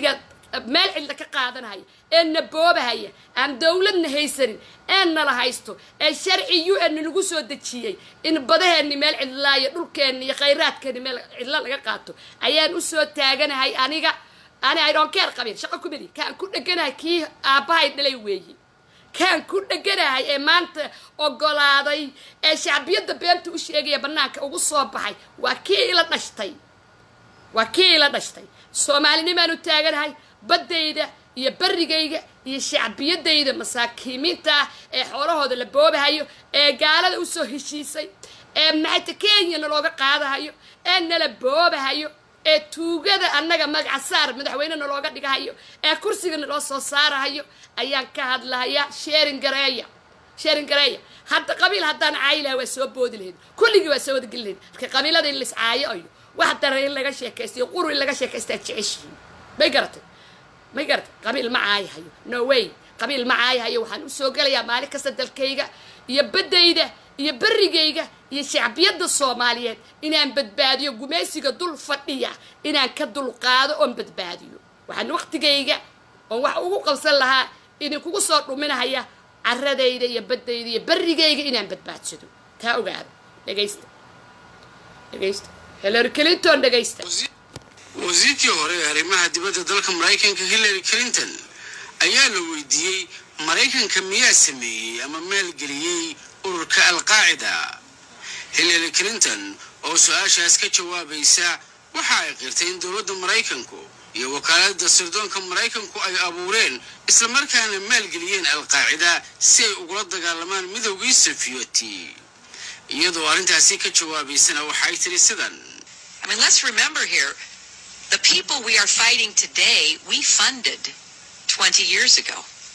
meel cidla ka qaadanahaya ee na boobahaya aan dowladna haysanin ee nala haysto ee sharci u n nagu soo dejiyey in badaheenni meel cidlaa iyo dhulkeenni iyo khayraadkeenni meel cidlo laga qaato ayaan usoo taaganahay aniga ani idonkeer qabin shaqo kumidi kaan ku dheganahay kii aabbahay dhalay weeyi kaan ku dheganahay ee maanta ogolaaday ee shacbiyadda beenta u sheegaya bannaanka ugu soo baxay waa kii ila dhashtay waa kii ila dhashtay soomaalinimaanu taaganahay baddayda iyo barrigayga iyo shacbiyadayda masaakiimiinta ah ee xoolahooda la boobahayo ee gaalada usoo heshiisay ee maxayta kenyana looga qaadahayo ee nala boobahayo ee tuugada annaga magaca saar madaxweynena looga dhigahayo ee kursigana loo soo saarahayo ayaan ka hadlahayaa sheerin gareeya sheerin gareeya hadda qabiil haddaan caayi laha waa soo boodi lahayd kulligii waa soo wadageli lahayd marka qabiilada in lais caayo ayo wax daran in laga sheekaystayo quru in laga sheekaystaa jeceshihiin may garatay may garatay qabiil ma caayahayo no way qabiil ma caayahayo waxaan usoo gelayaa maalin kasta dalkayga iyo baddayda iyo berrigayga iyo shacbiyadda soomaaliyeed inaan badbaadiyo gumaysiga dul fadhiya inaan ka dulqaado oon badbaadiyo waxaan waqtigayga oon wax ugu qabsan lahaa idinkugu soo dhuminahaya caradayda iyo baddayda iyo berrigayga inaan badbaadsado taa ogaada dhegaysta dhegaysta hillary clinton dhegaysta wasiirkii hore ee arrimaha dibadda dalka maraykanka hillary clinton ayaa la weydiiyey maraykanka miyaa sameeyey ama maalgeliyey ururka alqaacida hillary clinton oo su-aashaas ka jawaabaysa waxa ay qirtay in dowladda maraykanku iyo wakaaladda sirdoonka maraykanku ay abuureen islamarkaana maalgeliyeen alqaacida si ay ugula dagaalamaan midowgii safiyoti iyadoo arrintaasi ka jawaabaysana waxay tiri sidan I mean, let's remember here the people we are fighting today, we funded 20 years ago.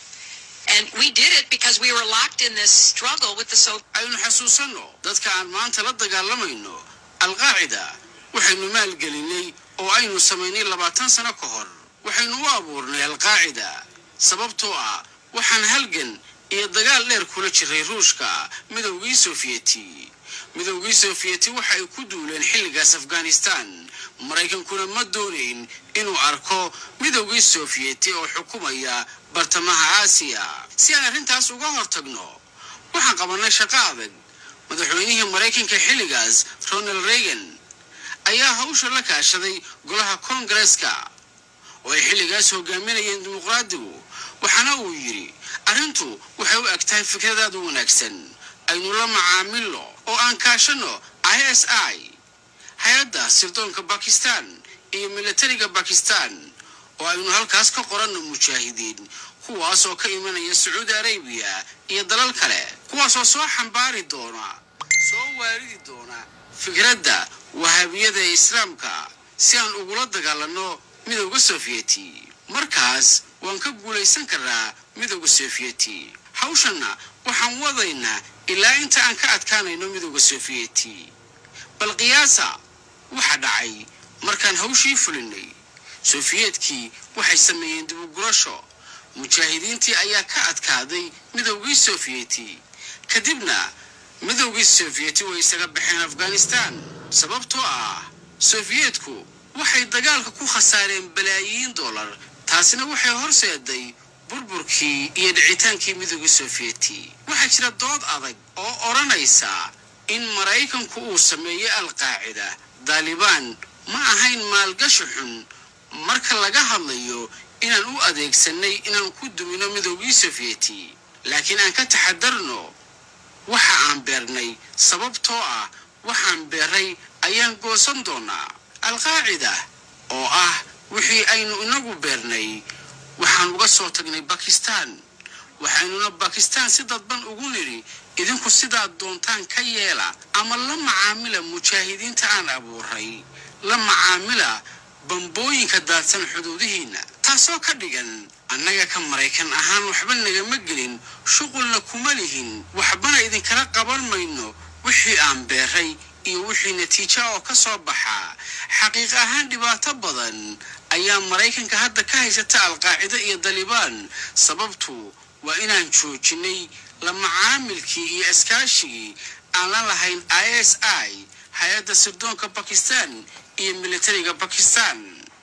And we did it because we were locked in this struggle with the so aynu xasuusanno dadka aan maanta la dagaalamayno alqaacida waxaynu maalgelinay oo aynu samaynay labaatan sano ka hor waxaynu u abuurnay alqaacida sababtoo ah waxaan halgan iyo dagaal dheer kula jiray ruushka midowgii sofiyeti midowgii sofiyeti waxa ay ku duuleen xilligaas afghanistan maraykankuna ma doonayn inuu arko midowgii sofiyeti oo xukumaya bartamaha aasiya si aan arrintaas uga hortagno waxaan qabannay shaqo adag madaxweynihii maraykanka xilligaas ronald reagan ayaa hawsha la kaashaday golaha koongareska oo ay xilligaas hogaaminayeen dimuqraadigu waxaana uu yidhi arrintu waxay u eg tahay fikradaada wanaagsan aynu la macaamilno oo aan kaashanno i s i hay-adda sirdoonka bakistan iyo militariga bakistan oo aynu halkaas ka qoranno mujaahidiin kuwaas oo ka imanaya sacuudi arabiya iyo dalal kale kuwaasoo soo xambaari doona soo waaridi doona fikradda wahaabiyada ee islaamka si aan ugula dagaalanno midowda sofiyeti markaas waan ka guulaysan karnaa midowda sofiyeti hawshanna waxaan wadaynaa ilaa inta aan ka adkaanayno midowda sofiyeti bal qiyaasa waxa dhacay markaan hawshii fulinay sofiyeetkii waxay sameeyeen dibugurasho mujaahidiintii ayaa ka adkaaday midowgii sofiyeti kadibna midowgii sofiyeti way isaga baxeen afghanistan sababtoo ah sofiyeetku waxay dagaalka ku khasaareen balaayiin dollar taasina waxay horseeday burburkii iyo dhicitaankii midowgii sofiyeti waxaa jira dood adag oo odhanaysa in maraykanku uu sameeyey alqaacida daalibaan ma ahayn maalgashi xun marka laga hadlayo inaan u adeegsanay inaan ku dumino midowgii sofiyeti laakiin aan ka taxadarno waxa aan beernay sababtoo ah waxaan beeray ayaan goosan doonaa alqaacida oo ah wixii aynu inagu beernay waxaan uga soo tagnay bakistan waxaynuna bakistan si dadban ugu nidhi idinku sidaad doontaan ka yeela ama la macaamila mujaahidiinta aan abuuray la macaamila bambooyinka daadsan xuduudihiinna taasoo ka dhigan annaga ka maraykan ahaan waxba nagama gelin shuqulna kuma lihin waxbana idinkala qaban mayno wixii aan beeray iyo wixii natiija oo ka soo baxa xaqiiq ahaan dhibaato badan ayaa maraykanka hadda ka haysata alqaacida iyo dalibaan sababtu waa inaan joojinay la macaamilkii iyo iskaashigii aan la lahayn i s i hay-adda sirdoonka bakistan iyo militariga bakistan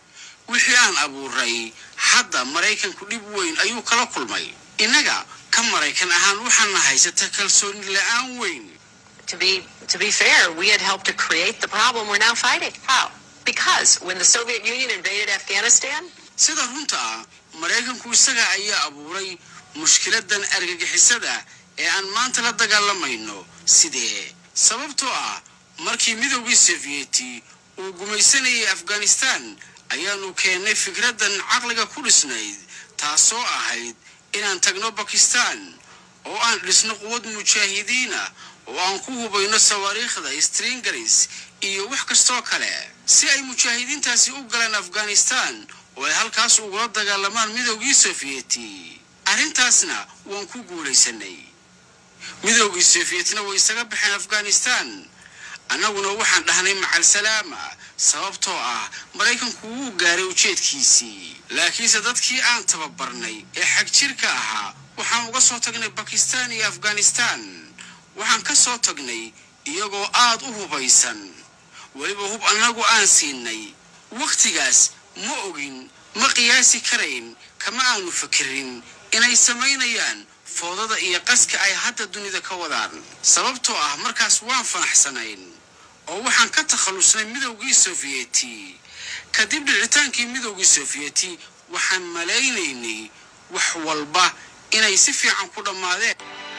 wixii aan abuuray hadda maraykanku dhib weyn ayuu kala kulmay innaga ka maraykan ahaan waxaana haysata kalsooni la'aan weyn To be to be fair, we had helped to create the problem we're now fighting. How? Because when the Soviet Union invaded Afghanistan, sida runta ah maraykanku isaga ayaa abuuray mushkiladan argagixisada ee aan maanta la dagaalamayno sidee sababtoo ah markii midowgii sofiyeeti uu gumaysanayay afghanistan ayaanu keennay fikradan caqliga ku dhisnayd taasoo ahayd inaan tagno bakistan oo aan dhisno quwad mujaahidiina oo aan ku hubayno sawaariikhda stringaris iyo wax kastoo kale si ay mujaahidiintaasi u galaan afghanistan oo ay halkaas ugula dagaalamaan midowgii sofiyeeti arrintaasna waan ku guulaysanay midowgii sofiyeetna way isaga baxeen afghanistan annaguna waxaan dhahnay macal salaama sababtoo ah maraykanku wuu gaaray ujeedkiisii laakiinse dadkii aan tababarnay ee xag jirka ahaa waxaan uga soo tagnay bakistan iyo afghanistan waxaan ka soo tagnay iyagoo aad u hubaysan weliba hub annagu aan siinay wakhtigaas ma ogin ma qiyaasi karayn kama aanu fakirin inay samaynayaan foodada iyo qaska ay hadda dunida ka wadaan sababtoo ah markaas waan fanaxsanayn oo waxaan ka takhallusnay midowgii sofiyeeti kadib dhicitaankii midowgii sofiyeeti waxaan malaynaynay wax walba inay si fiican ku dhammaadeen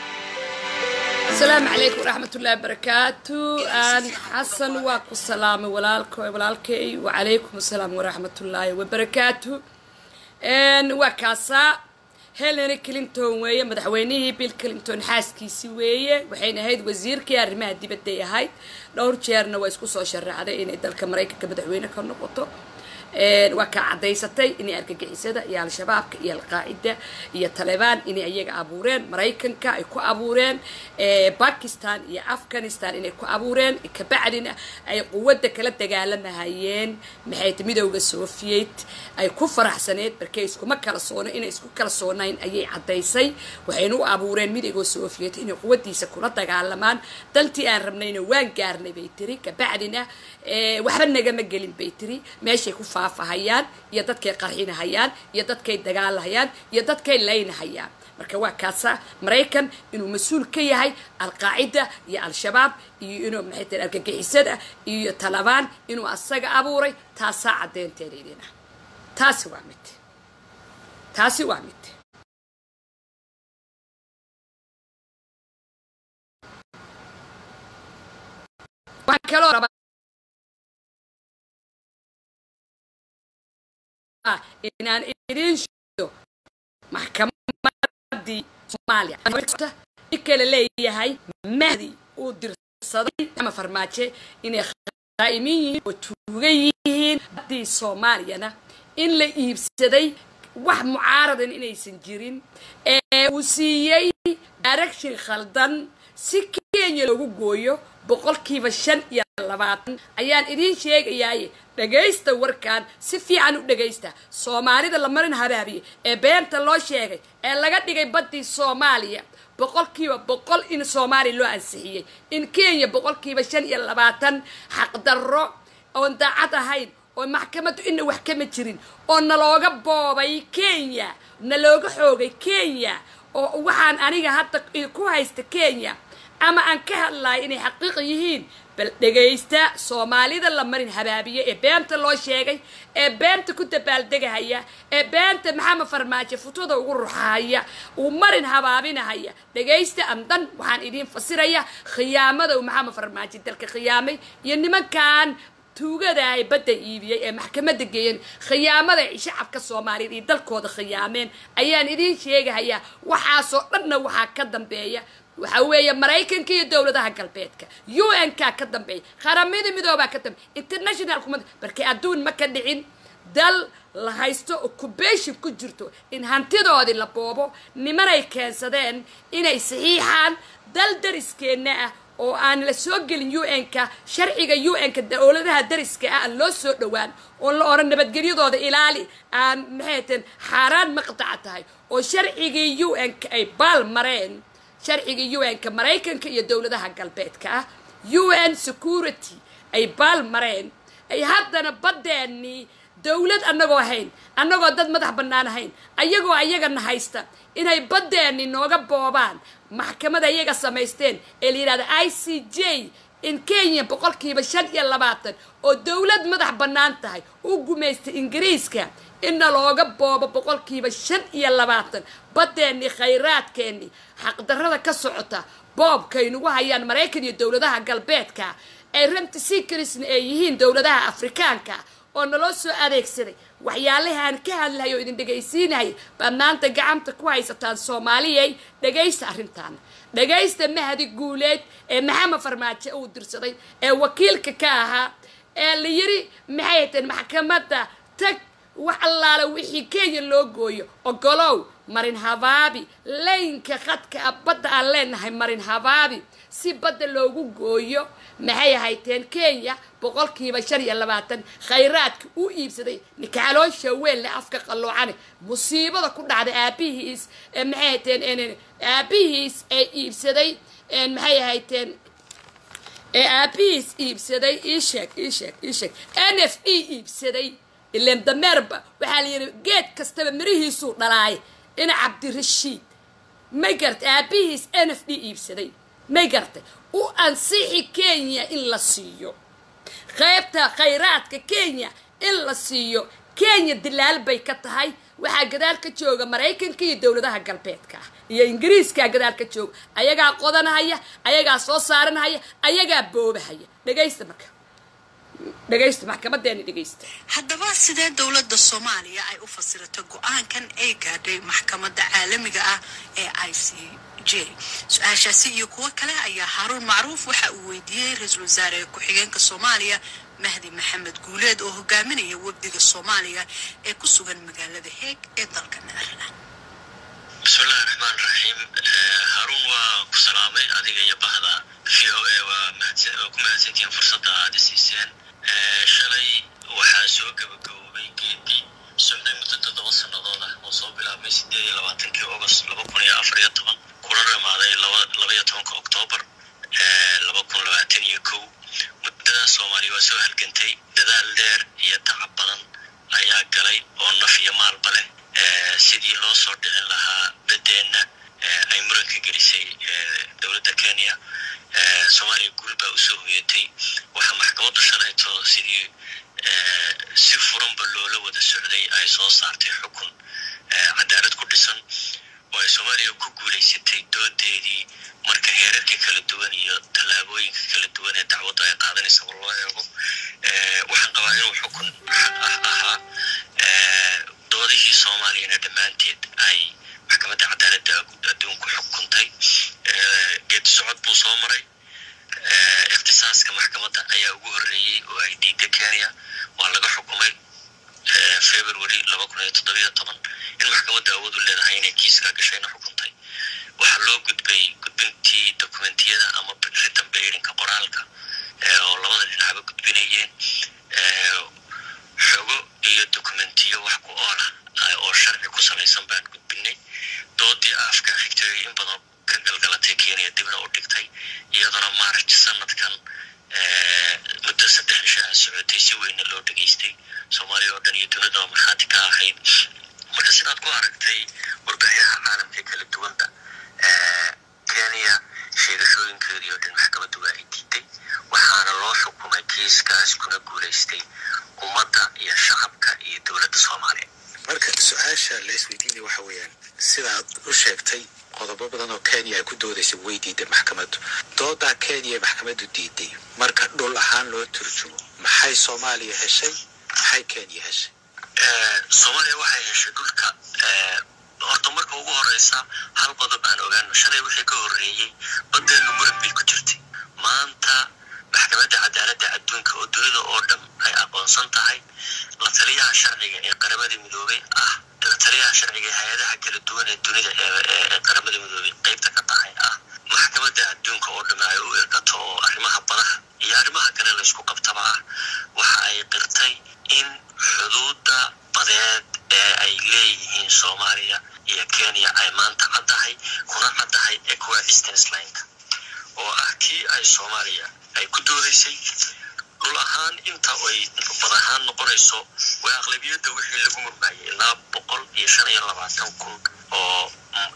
asalaamu calaykum waraxmat ullahi wabarakaatu aan xasan waa ku salaamay walaalko walaalkay wacalaykum asalaam waraxmat ullaahi wabarakaatu waa kaasaa hillary clinton weeye madaxweynihii bill clinton xaaskiisi weeye waxayna ahayd wasiirkii arrimaha dibadday ahayd dhowr jeerna waa isku soo sharaxday inay dalka maraykanka madaxweyne ka noqoto waa kaa cadaysatay inay argagixisada iyo al-shabaabka iyo alqaacida iyo talebaan inay iyaga abuureen maraykanka ay ku abuureen bakistan iyo afghanistan inay ku abuureen kabacdina ay quwadda kala dagaalamahayeen maxay ta midowda soviet ay ku faraxsaneed markay iskuma kala soona inay isku kala soonayn ayay cadaysay waxayna u abuureen midowda soviet inay quwadiisa kula dagaalamaan daltii aan rabnayna waan gaarnay bay tiri kabacdina waxba nagama gelin bay tiri meeshay ku faafahayaan iyo dadkay qarxinahayaan iyo dadkay dagaalahayaan iyo dadkay laynahayaan marka waa kaasa maraykan inuu mas-uul ka yahay alqaacida iyo al-shabaab iyo inuu maxay tahay argagixisada iyo talabaan inuu asaga abuuray taasaa caddeynteeda idina taasi waa mid taasi waa mid waxaan kaloo rabaa inaan idin shido maxkamadii soomaaliya kale leeyahay mahdi uu dirsaday ama farmaajo inay qaa'imin yihiin oo tuugan yihiin haddii soomaaliyana in la iibsaday wax mucaaradan inaysan jirin ee uu siiyey direction khaldan si kenya loogu gooyo boqolkiiba shan iyo labaatan ayaan idiin sheegayaaye dhagaysta warkan si fiican u dhagaysta soomaalida la marin habaabiye ee beenta loo sheegay ee laga dhigay baddii soomaaliya boqolkiiba boqol in soomaaliya loo ansixiyey in kenya boqolkiiba shan iyo labaatan xaqdarro oon daacad ahayn oo maxkamaddu ina wax kama jirin oo nalooga boobay kenya nalooga xoogay kenya oo waxaan aniga hadda ku haysta kenya ama aan ka hadlayo inay xaqiiq yihiin bal dhegaysta soomaalida la marin habaabiye ee beenta loo sheegay ee beenta ku dabaaldegahaya ee beenta maxamed farmaajo futada ugu ruxahaya uu marin habaabinahaya dhegaysta amdan waxaan idiin fasiraya khiyaamada uu maxamed farmaajo dalka khiyaamay iyo nimankan tuugada ay badda iibiyey ee maxkamadda geeyeen khiyaamada ay shacabka soomaaliyeed iyo dalkooda khiyaameen ayaan idiin sheegahayaa waxaasoo dhanna waxaa ka dambeeya waxa weeye maraykanka iyo dowladaha galbeedka u n ka ka dambeeya qaramada midoobaa ka dambeeya international kumad markay adduun ma ka dhicin dal la haysto occupation ku jirto in hantidoodii la boobo nimanay keensadeen inay saxiixaan dal dariskeenna ah oo aan la soo gelin u n-ka sharciga u n-ka dowladaha dariska ah aan loo soo dhowaan oo la oran nabadgelyadooda ilaali aan maxayten xaaraan maqdaca tahay oo sharcigii u n-ka ay baal mareen sharciga u n-ka maraykanka iyo dowladaha galbeedka ah u n security ay baal mareen ay haddana baddeenii dowlad annagoo ahayn annagoo dad madax bannaan ahayn ayagoo ayagana haysta inay baddeenni nooga boobaan maxkamada iyaga samaysteen ee la yidhahda i c j in kenya boqolkiiba shan iyo labaatan oo dowlad madax bannaan tahay u gumaystay ingiriiska inna looga boobo boqolkiiba shan iyo labaatan baddeenni khayraadkeenni xaqdarrada ka socota boobkaynugu hayaan maraykan iyo dowladaha galbeedka ay ranti secresna ay yihiin dowladaha afrikaanka oo naloo soo adeegsaday waxyaalahaan ka hadlahay oo idin dhegaysiinahay baad maanta gacanta ku haysataan soomaaliyay dhagaysta arrintaana dhagaysta mahadi guuleed ee maxamed farmaajo uu dirsaday ee wakiilka ka ahaa ee la yiri maxay hateen maxkamadda tag wax allaale wixii kenya loo gooyo ogolow marin habaabi laynka khadka a badda aan leenahay marin habaabi si badda loogu gooyo maxay ahayteen kenya boqolkiiba shan iyo labaatan khayraadka u iibsaday nikacaloosha weyn leh afka qalloocane musiibada ku dhacday aabihiis maxay ahayteen aabihiis ee iibsaday maxay ahayteen ee aabihiis iibsaday iisheeg iisheeg iisheeg n f e iibsaday ileen dameerba waxaa la yidhi geed kastaba mirihiisuu dhalaay ina cabdirashiid may gartay aabihiis n f d iibsaday may gartay u ansixi kenya in la siiyo qaybta khayraadka kenya in la siiyo kenya dilaal bay ka tahay waxaa gadaal ka jooga maraykanka iyo dowladaha galbeedka ah iyo ingiriiskaa gadaal ka jooga ayagaa qodanahaya ayagaa soo saaranahaya ayagaa boobahaya dhegaysta marka dhegaysta maxkamadeeni dhegaysta haddaba sidee dowladda soomaaliya ay u fasirato go-aankan ay gaadhay maxkamadda caalamiga ah ee i c j su-aashaasi iyo kuwo kale ayaa haaruun macruuf waxa uu weydiiyey ra-iisul wasaare ku-xigeenka soomaaliya mahdi maxamed guuleed oo hogaaminaya wafdiga soomaaliya ee ku sugan magaalada heeg ee dalka netherland bismillahi raxmaan raxiim haruun waa ku salaamay adiga iyo bahda v o a waa ku mahadsantihiin fursadda aada siiseen shalay waxaa soo gabagaboobay geedii socday muddo toddoba sannadood ah oo soo bilaabmay sideed iyo labaatankii august laba kun iyo afar iyo toban kuna dhamaaday laba iyo tobanka oktoobar laba kun labaatan iyo kow muddada soomaaliya waa soo halgantay dadaal dheer iyo tacab badan ayaa galay oo naf iyo maalba leh sidii loo soo dhicin lahaa badeenna ay muranka gelisay dowladda kenya soomaaliya guul baa usoo hoyatay waxaa maxkamaddu shalayto sidii si furanba loola wada socday ay soo saartay xukun cadaalad ku dhisan oo ay soomaaliya ku guulaysatay doodeedii marka heerarka kala duwan iyo tallaabooyinka kala duwan ee dacwaddu ay qaadanaysa war loo eego waxaan qabaa inuu xukun xaq ah ahaa doodihii soomaaliyana dhammaanteed ay maxkamadda cadaaladda adduunku xukuntay geedi socod buu soo maray ikhtisaaska maxkamadda ayaa ugu horreeyey oo ay diidda kenya waa laga xukumay february laba kun iyo toddobiyo toban in maxkamadda awood u leedahay inay kiiskaa gashayna xukuntay waxaa loo gudbay gudbintii dokumentiyada ama written bayrinka qoraalka oo labada dhinacba gudbinayeen xogo iyo dokumentiyo wax ku oola oo sharci ku samaysan baan gudbinay doodii afka xigtay in badan ka galgalatay kenya dibna u dhigtay iyaduna march sanadkan muddo saddex ishaa socotay si weynna loo dhegaystay soomaaliya oo dhan iyo dunidaba markhaati ka ahayd marka sidaad ku aragtay warbaaxyaha caalamka kala duwanba kenya sheegashooyinkeedii oo dhan maxkamaddu waa ay diiday waxaana loo xukumay kiiskaas kuna guulaystay ummadda iyo shacabka iyo dowladda soomaaliya marka su-aasha la isweydiinaya waxa weeyaan sidaad u sheegtay qodobo badan oo kenya ay ku doodaysay way diiday maxkamaddu doodaa kenya maxkamaddu diiday marka dhul ahaan loo turjumo maxay soomaaliya heshay maxay kenya heshay soomaaliya waxay heshay dhulka horta marka ugu horeysa hal qodob aan ogaano shalay wixii ka horreeyey badeenu muran bay ku jirtay maanta maxkamadda cadaaladda adduunka oo dunida oo dhan ay aqoonsan tahay la taliyaha sharciga ee qaramada midoobay ah la taliyaha sharciga ee hay-adaha kala duwan ee dunida ee qaramada midoobay qeybta ka tahay ah maxkamadda adduunka oo dhan ay u irkato oo arrimaha badaha iyo arrimaha kale laysku qabtaba ah waxa ay qirtay in xuduudda badeed ee ay leeyihiin soomaaliya iyo kenya ay maanta caddahay kuna caddahay ee kuwa eastern slineka oo ah kii ay soomaaliya ay ku doodaysay dhul ahaan inta ay bad ahaan noqonayso waa aqlabiyadda wixii lagu murmaayay ilaa boqol iyo shan iyo labaatan kun oo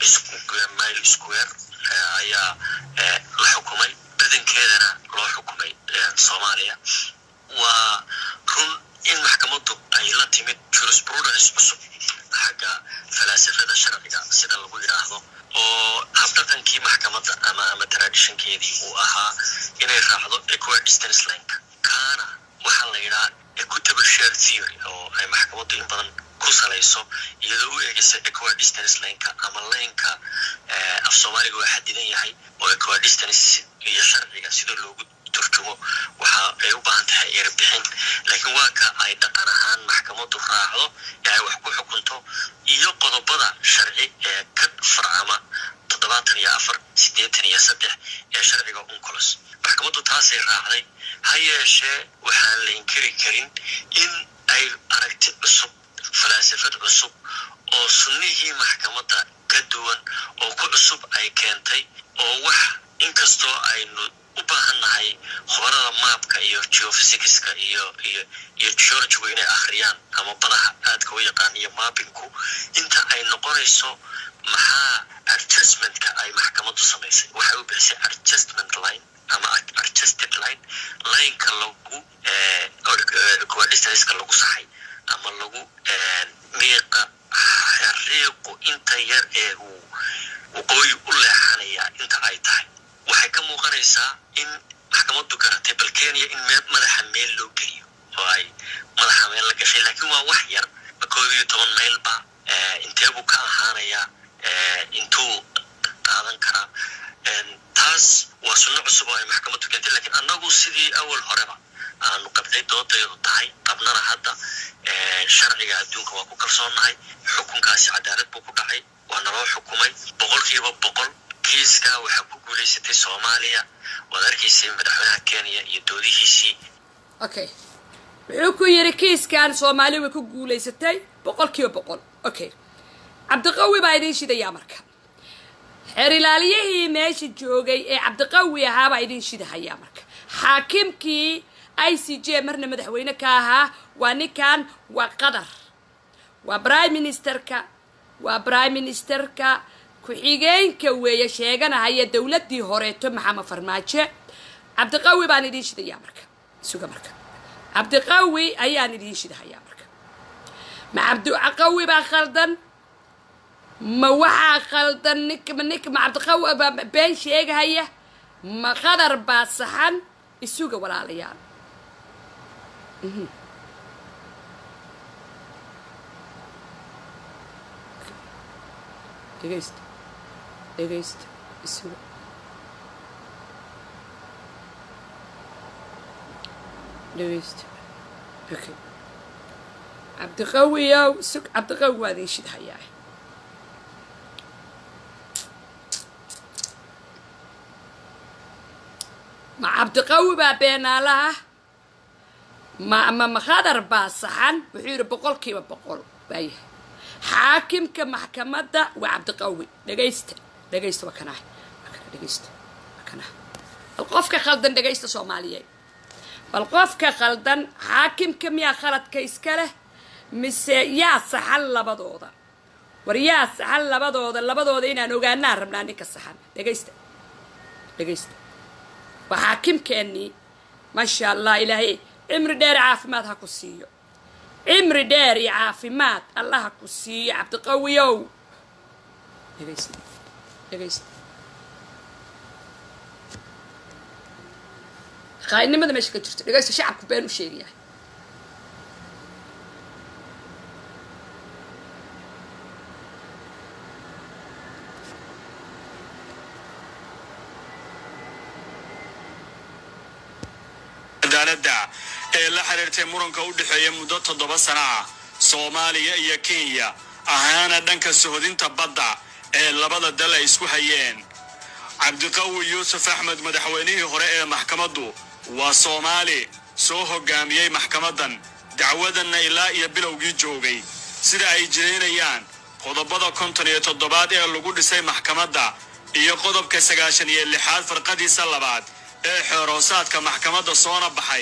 mile square ayaa la xukumay badankeedana loo xukumay soomaaliya waa run in maxkamaddu ay la timid jurisprudence cusub xagga falaasafada sharciga sida lagu yidhaahdo oo habdhaqankii maxkamadda ama ama traditionkeedii uu ahaa inay raacdo equidistance link kaana waxaa la yidhaha equitable share theory oo ay maxkamaddu in badan ku salayso iyadoo u eegaysa equidistance linka ama linka af soomaaliga waa xadidan yahay oo equidistance iyo sharciga sida loogu turjumo waxa ay u baahan tahay erbixin laakiin waa ka ay dhaqan ahaan maxkamaddu raacdo ee ay wax ku xukunto iyo qodobada sharci ee ka farcama toddobaatan iyo afar siddeetan iyo saddex ee sharciga uncolos maxkamaddu taasay raacday ha yeeshee waxaan la inkiri karin in ay aragti cusub falaasafad cusub oo sunnihii maxkamadda ka duwan oo ku cusub ay keentay oo wax inkastoo aynu u baahan nahay khubarada maabka iyo geophysicska iyo iyo iyo geologigu inay akhriyaan ama badaha aadka u yaqaan iyo maabinku inta ay noqonayso maxaa adjustmentka ay maxkamaddu samaysay waxay u bixisay adjustment line ama adjusted line lineka lagu coadistanska lagu saxay ama lagu miiqa xariiqu inta yar ee uu waqooyi u leexanaya inta ay tahay waxay ka muuqanaysaa in maxkamaddu garatay bal kenya in madaxa meel loo geliyo oo ay madaxa meel la gashay laakiin waa wax yar koob iyo toban maylba inteebuu ka ahaanayaa intuu qaadan karaa taas waa sunno cusub oo ay maxkamaddu keentay lakiin annagu sidii awal horeba aanu qabday doodaydu tahay qabnana hadda sharciga adduunka waa ku kalsoonnahay xukunkaasi cadaalad buu ku dhacay waa naloo xukumay boqolkiiba boqol kiiska waxaa ku guulaysatay soomaaliya waad arkaysay madaxweynaha kenya iyo doodihiisii okay wuxuu ku yidhi kiiskan soomaali way ku guulaysatay boqol kiiba boqol okay cabdiqawi baa idiin shidayaa marka xeer ilaaliyihii meesha joogay ee cabdiqawi ahaabaa idiin shidahayaa marka xaakimkii i c j marna madaxweyne ka ahaa waa ninkan waa qatar waa prime ministerka waa prime ministerka ku-xigeenka weeye sheeganahaya dowladdii horeeto maxamed farmaajo cabdiqawi baan idiin shidayaa marka suga marka cabdiqawi ayaan idiin shidahayaa marka ma cabdiqawi baa khaldan ma waxaa khaldan nink nink ma cabdiqawi baa been sheegahaya ma qadar baa saxan isuga walaalayaal dhegaysta dhegaysta isuga dhegaysta okay cabdiqawiyow sug cabdiqawi waa idin shidhayaa ma cabdiqawi baa beenaalaha ma ma makadar baa saxan wuxuu yidhi boqolkiiba boqol waayahay xaakimka maxkamadda waa cabdiqawi dhegaysta dhegaysta waa kanah waa kana dhegaysta waa kanah bal qofka khaldan dhegaysta soomaaliyeed bal qofka khaldan xaakimka miyaa khaladka iska leh mise yaa saxan labadooda war yaa saxan labadooda labadooda inaan ogaanaan rabnaa ninka saxan dhegaysta dhegaysta waa xaakimkeennii maasha allah ilaahay cimri dheer caafimaad ha ku siiyo cimri dheer iyo caafimaad allah ha ku siiyo cabdiqawiyow dhegaysta dhegaysta qaa'idnimada meesha ka jirto dhegaysta shacabku been u sheegayahay cadaaladda ee la xiriirtay muranka u dhexeeya muddo toddoba sana ah soomaaliya iyo kenya ahaana dhanka sohodinta badda ee labada dal ay isku hayeen cabdiqawi yuusuf axmed madaxweynihii hore ee maxkamaddu waa soomaali soo hoggaamiyey maxkamaddan dacwadanna ilaa iyo bilowgii joogay sida ay jiraynayaan qodobada konton iyo toddobaad ee lagu dhisay maxkamadda iyo qodobka sagaashan iyo lixaad farqadiisa labaad ee xeeroosaadka maxkamadda soona baxay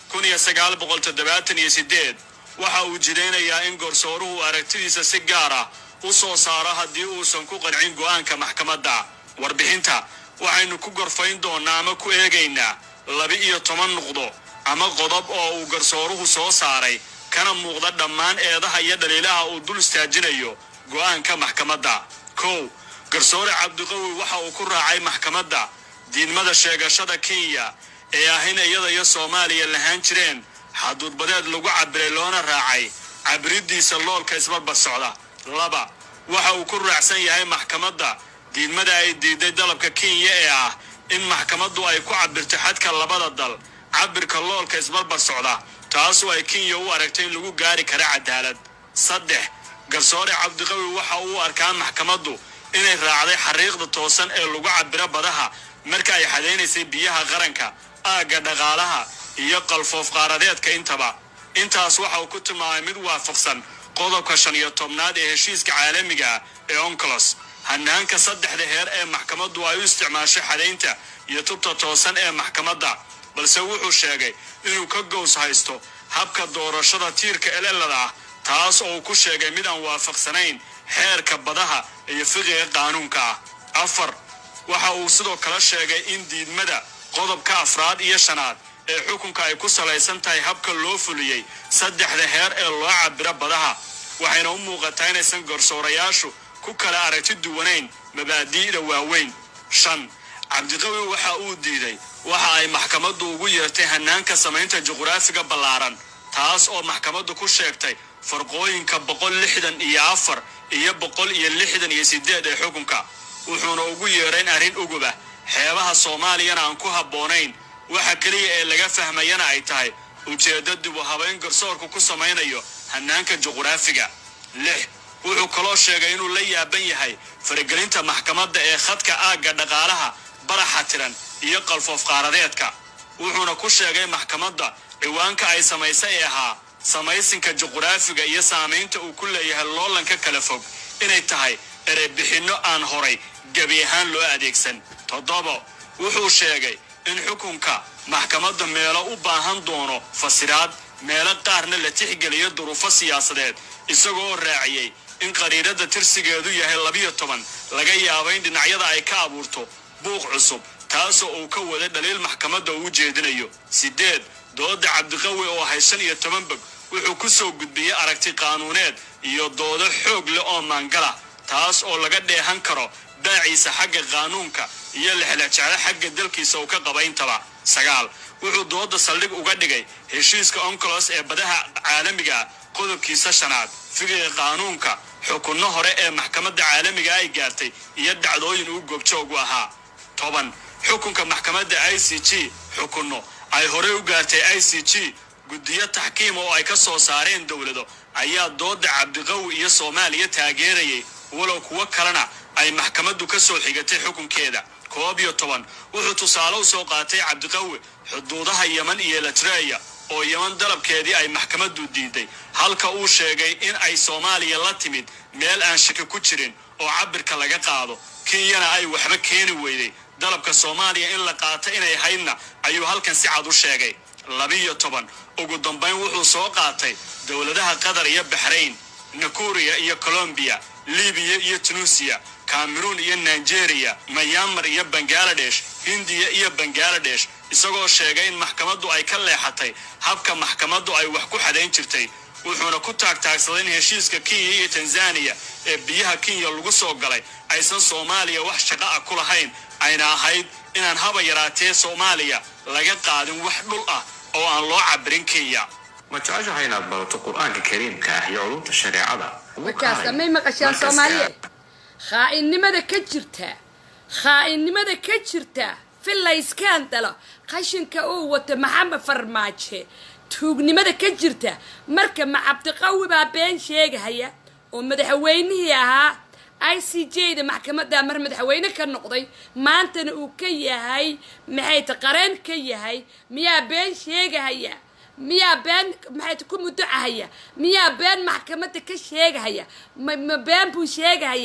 kun iyo sagaal boqol toddobaatan iyo sideed waxa uu jidaynayaa in garsooruhu aragtidiisa si gaar ah u soo saaro haddii uusan ku qancin go'aanka maxkamadda warbixinta waxaynu ku gorfayn doonnaa ama ku eegaynaa laba-iyo toban nuqdo ama qodob oo uu garsooruhu soo saaray kana muuqda dhammaan eedaha iyo dhaliilaha uu dul istaajinayo go'aanka maxkamadda kow garsoore cabdiqawi waxa uu ku raacay maxkamadda diidmada sheegashada kenya ee ah in iyada iyo soomaaliya lahaan jireen xaduudbadeed lagu cabiray loona raacay cabiridiisa loolka isbarbar socda laba waxa uu ku raacsan yahay maxkamadda diidmada ay diiday dalabka kenya ee ah in maxkamaddu ay ku cabirto xadka labada dal cabirka loolka isbarbar socda taasoo ay kenya u aragtay in lagu gaari kara cadaalad saddex garsoore cabdiqawi waxa uu arkaa maxkamaddu inay raacday xariiqda toosan ee lagu cabiro badaha marka ay xadaynaysay biyaha qaranka aagga dhaqaalaha iyo qalfoof qaaradeedka intaba intaas waxa uu ku tilmaamay mid waafaqsan qodobka shan iyo tobnaad ee heshiiska caalamiga ee oncolos hanaanka saddexda heer ee maxkamaddu ay u isticmaashay xadaynta iyo tubta toosan ee maxkamadda balse wuxuu sheegay inuu ka gows haysto habka doorashada tiirka elelada ah taas oo uu ku sheegay mid aan waafaqsanayn xeerka badaha iyo fiqiga qaanuunka ah afar waxa uu sidoo kale sheegay in diidmada qodobka afraad iyo shanaad ee xukunka ay ku salaysan tahay habka loo fuliyey saddexda heer ee loo cabiro badaha waxayna u muuqataa inaysan garsoorayaashu ku kala aragti duwanayn mabaadi'da waaweyn shan cabdiqawi waxa uu diiday waxa ay maxkamaddu ugu yeertay hanaanka samaynta juqraafiga ballaaran taas oo maxkamaddu ku sheegtay farqooyinka boqol lixdan iyo afar iyo boqol iyo lixdan iyo sideed ee xukunka wuxuuna ugu yeerayn arrin ugubah xeebaha soomaaliyana aan ku habboonayn waxa keliya ee laga fahmayana ay tahay ujeeddo dib u habayn garsoorku ku samaynayo hanaanka juqraafiga lix wuxuu kaloo sheegay inuu la yaaban yahay faragelinta maxkamadda ee khadka aagga dhaqaalaha baraxa tiran iyo qalfoof qaaradeedka wuxuuna ku sheegay maxkamadda ciwaanka ay samaysay ee ahaa samaysinka juqraafiga iyo saamaynta uu ku leeyahay loolanka kala fog inay tahay ereybixinno aan horay gebi ahaan loo adeegsan toddobo wuxuu sheegay in xukunka maxkamadda meelo u baahan doono fasiraad meelo qaarna la tixgeliyo duruufo siyaasadeed isagoo raaciyey in qariirada tirsigeedu yahay labiyo toban laga yaabo in dhinacyada ay ka abuurto buuq cusub taasoo uu ka wada dhaliil maxkamadda uu jeedinayo siddeed dooda cabdiqawi oo ahay shan iyo toban bog wuxuu ku soo gudbiyey aragti qaanuuneed iyo doodo xoog leh oo maangala taas oo laga dheehan karo baaciisa xagga qaanuunka iyo lexlexjeclo xagga dalkiisa uu ka qabayntaba sagaal wuxuu dooda saldhig uga dhigay heshiiska oncolos ee badaha caalamiga ah qodobkiisa shanaad figiga qaanuunka xukunno hore ee maxkamadda caalamiga ay gaartay iyo dhacdooyin uu goobjoogu ahaa toban xukunka maxkamadda i c g xukunno ay horey u gaartay i c g guddiyo taxkiim oo ay ka soo saareen dowlado ayaa dooda cabdiqawi iyo soomaaliya taageerayay walow kuwo kalena ay maxkamaddu ka soo xigatay xukunkeeda koob iyo toban wuxuu tusaale u soo qaatay cabdiqawi xuduudaha yeman iyo latreya oo yeman dalabkeedii ay maxkamaddu diiday halka uu sheegay in ay soomaaliya la timid meel aan shaki ku jirin oo cabirka laga qaado kenyana ay waxba keeni weyday dalabka soomaaliya in la qaato inay haydna ayuu halkan si cad u sheegay labiyo toban ugu dambayn wuxuu soo qaatay dowladaha qatar iyo baxrayn nakuriya iyo colombiya libiya iyo tunuusiya cameroon iyo nigeria mayaamar iyo bangaladesh hindiya iyo bangaladesh isagoo sheegay in maxkamaddu ay ka leexatay habka maxkamaddu ay wax ku xadayn jirtay wuxuuna ku taagtaagsaday in heshiiska kenya iyo tanzaniya ee biyaha kenya lagu soo galay aysan soomaaliya wax shaqo ah ku lahayn ayna ahayd inaan haba yaraatee soomaaliya laga qaadin wax dhul ah oo aan loo cabirin kenya ma jeceshahay inaad barato qur-aanka kariimka ah iyo culumta shareecada markaas may maqashaan soomaaliya khaa'inimada ka jirta khaa'inimada ka jirta filayskaan dalo qashinka uu wato maxamed farmaaje tuugnimada ka jirta marka ma cabdiqawi baa been sheegahaya oo madaxweynihii ahaa i c j da maxkamadda mar madaxweyne ka noqday maantana uu ka yahay maxay ta qareen ka yahay miyaa been sheegahaya miyaa been maxay ku mudocahaya miyaa been maxkamadda ka sheegahaya ma ma been buu sheegahayaa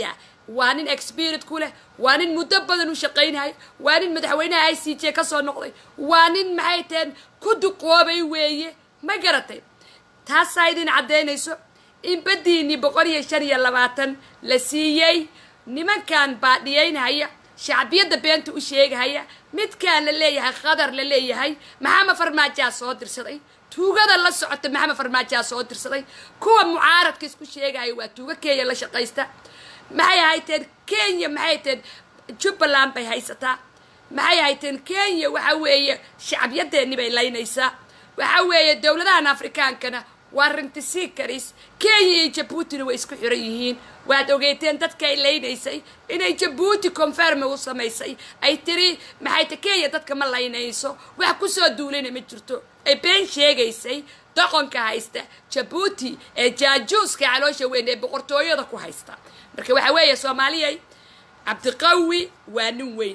waa nin expirit ku leh waa nin muddo badan u shaqaynaya waa nin madaxweynaha i c j ka soo noqday waa nin maxay taheen ku duqoobay weeye ma garatay taasaa idin caddaynayso in baddiinii boqol iyo shan iyo labaatan la siiyey nimankan baadhiyaynhaya shacbiyadda beenta u sheegahaya midkaan la leeyahay khadar la leeyahay maxamed farmaajaa soo dirsaday tuugada la socota maxamed farmaajaa soo dirsaday kuwa mucaaradka isku sheegaya waa tuugo kenya la shaqaysta maxay hayteen kenya maxay hayteen jubbaland bay haysataa maxay hayteen kenya waxa weeye shacbiyadeenni bay laynaysaa waxa weeye dowladahan afrikaankana waa rintisii karis kenya iyo jabuutina way isku xiran yihiin waad ogeyteen dadka ay laynaysay inay jabuuti conferme u samaysay ay tiri maxay ta kenya dadka ma laynayso wax kusoo duulayna ma jirto ay been sheegaysay doqonka haysta jabuuti ee jaajuuska caloosha weyn ee boqortooyada ku haysta marka waxa weeye soomaaliyay cabdiqawi waa nin weyn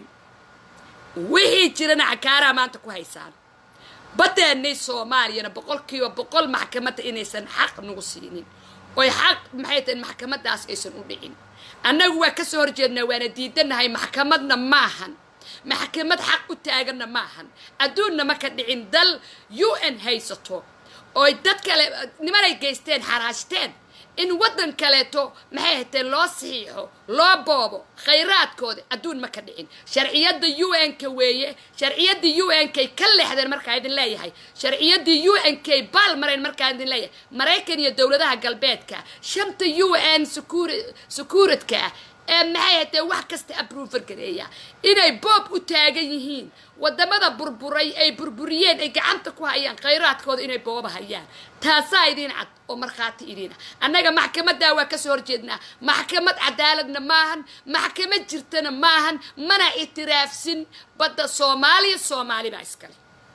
wixii jirana cakaaraha maanta ku haysaan badeennay soomaaliyana boqolkiiba boqol maxkamadda inaysan xaq nagu siinin oy xaq maxay tahay maxkamadaas aysan u dhicin annagu waa kasoo horjeednaa waana diidanahay maxkamadna maahan maxkamad xaq u taaganna maahan adduunna ma ka dhicin dal u n haysato oy dad kale nimanay geysteen xaraashteen in waddan kaleeto maxay hateen loo saxiixo loo boobo khayraadkooda adduun ma ka dhicin sharciyadda u n k weeye sharciyaddii u n kay ka leexdeen markaa idin leeyahay sharciyaddii u n kay baal mareen markaa idin leeyahay maraykan iyo dowladaha galbeedka shanta u n secuuritka ee maxay hatee wax kasta aprover gareeya inay boob u taagan yihiin wadamada burburay ay burburiyeen ay gacanta ku hayaan khayraadkooda inay booba hayaan taasaa idiin cad oo markhaati idiina annaga maxkamaddaa waa kasoo horjeednaa maxkamad cadaaladna maahan maxkamad jirtana maahan mana itiraafsin badda soomaaliya soomaali baa iskale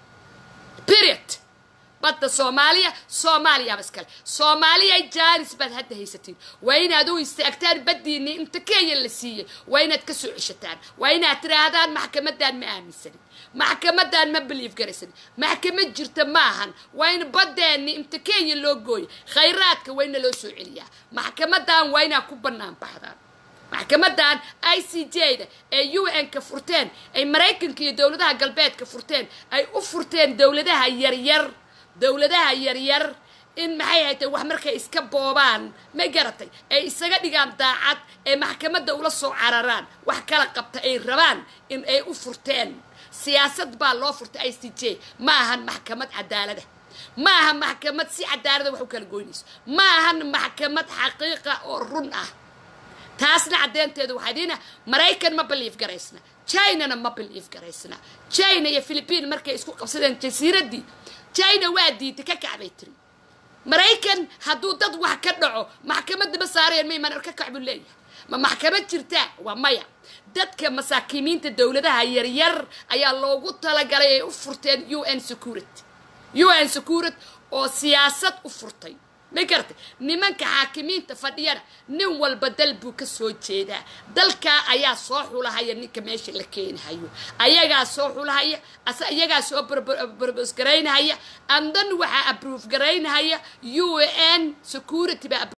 period badda soomaaliya soomaaliyaaba iskale soomaaliya jaanis baad hadda haysatiin waa inaad u istaagtaan baddiinii inta kenya la siiyey waa inaad ka soo ceshataan waa inaad tiraahdaan maxkamadan ma aaminsanin maxkamadan ma belief garaysanin maxkamad jirta maahan waa in baddeenni inta kenya loo gooyo khayraadka waa ina loo soo celiyaa maxkamadan waa inaad ku bannaan baxdaan maxkamadan i c j da ee u n ka furteen ay maraykanka iyo dowladaha galbeedka furteen ay u furteen dowladaha yaryar dowladaha yaryar in maxay haytay wax markay iska boobaan ma garatay ay isaga dhigaan daacad ee maxkamadda ula soo cararaan wax kala qabta ay rabaan in ay u furteen siyaasad baa loo furtay i c j ma ahan maxkamad cadaalada ma ahan maxkamad si cadaalada wax u kala goynayso ma ahan maxkamad xaqiiqa oo run ah taasna caddeynteedu waxaa diina maraykan ma belief garaysna chinana ma belief garaysna china iyo philipiin markay isku qabsadeen jasiiraddii china waa diintay ka kacbay tiri maraykan hadduu dad wax ka dhaco maxkamadda ma saareen ma imaan ka kac buu leeyahay ma maxkamad jirtaa waa maya dadka masaakiimiinta dowladaha yaryar ayaa loogu talagalay ay u furteen u n security u n security oo siyaasad u furtay ma garatay nimanka xaakimiinta fadhiyana nin walba dal buu ka soo jeedaa dalkaa ayaa soo xulahaya ninka meesha la keenahayo ayagaa soo xulahaya ase iyagaa soo barbos garaynahaya andan waxaa abroof garaynahaya u n security baa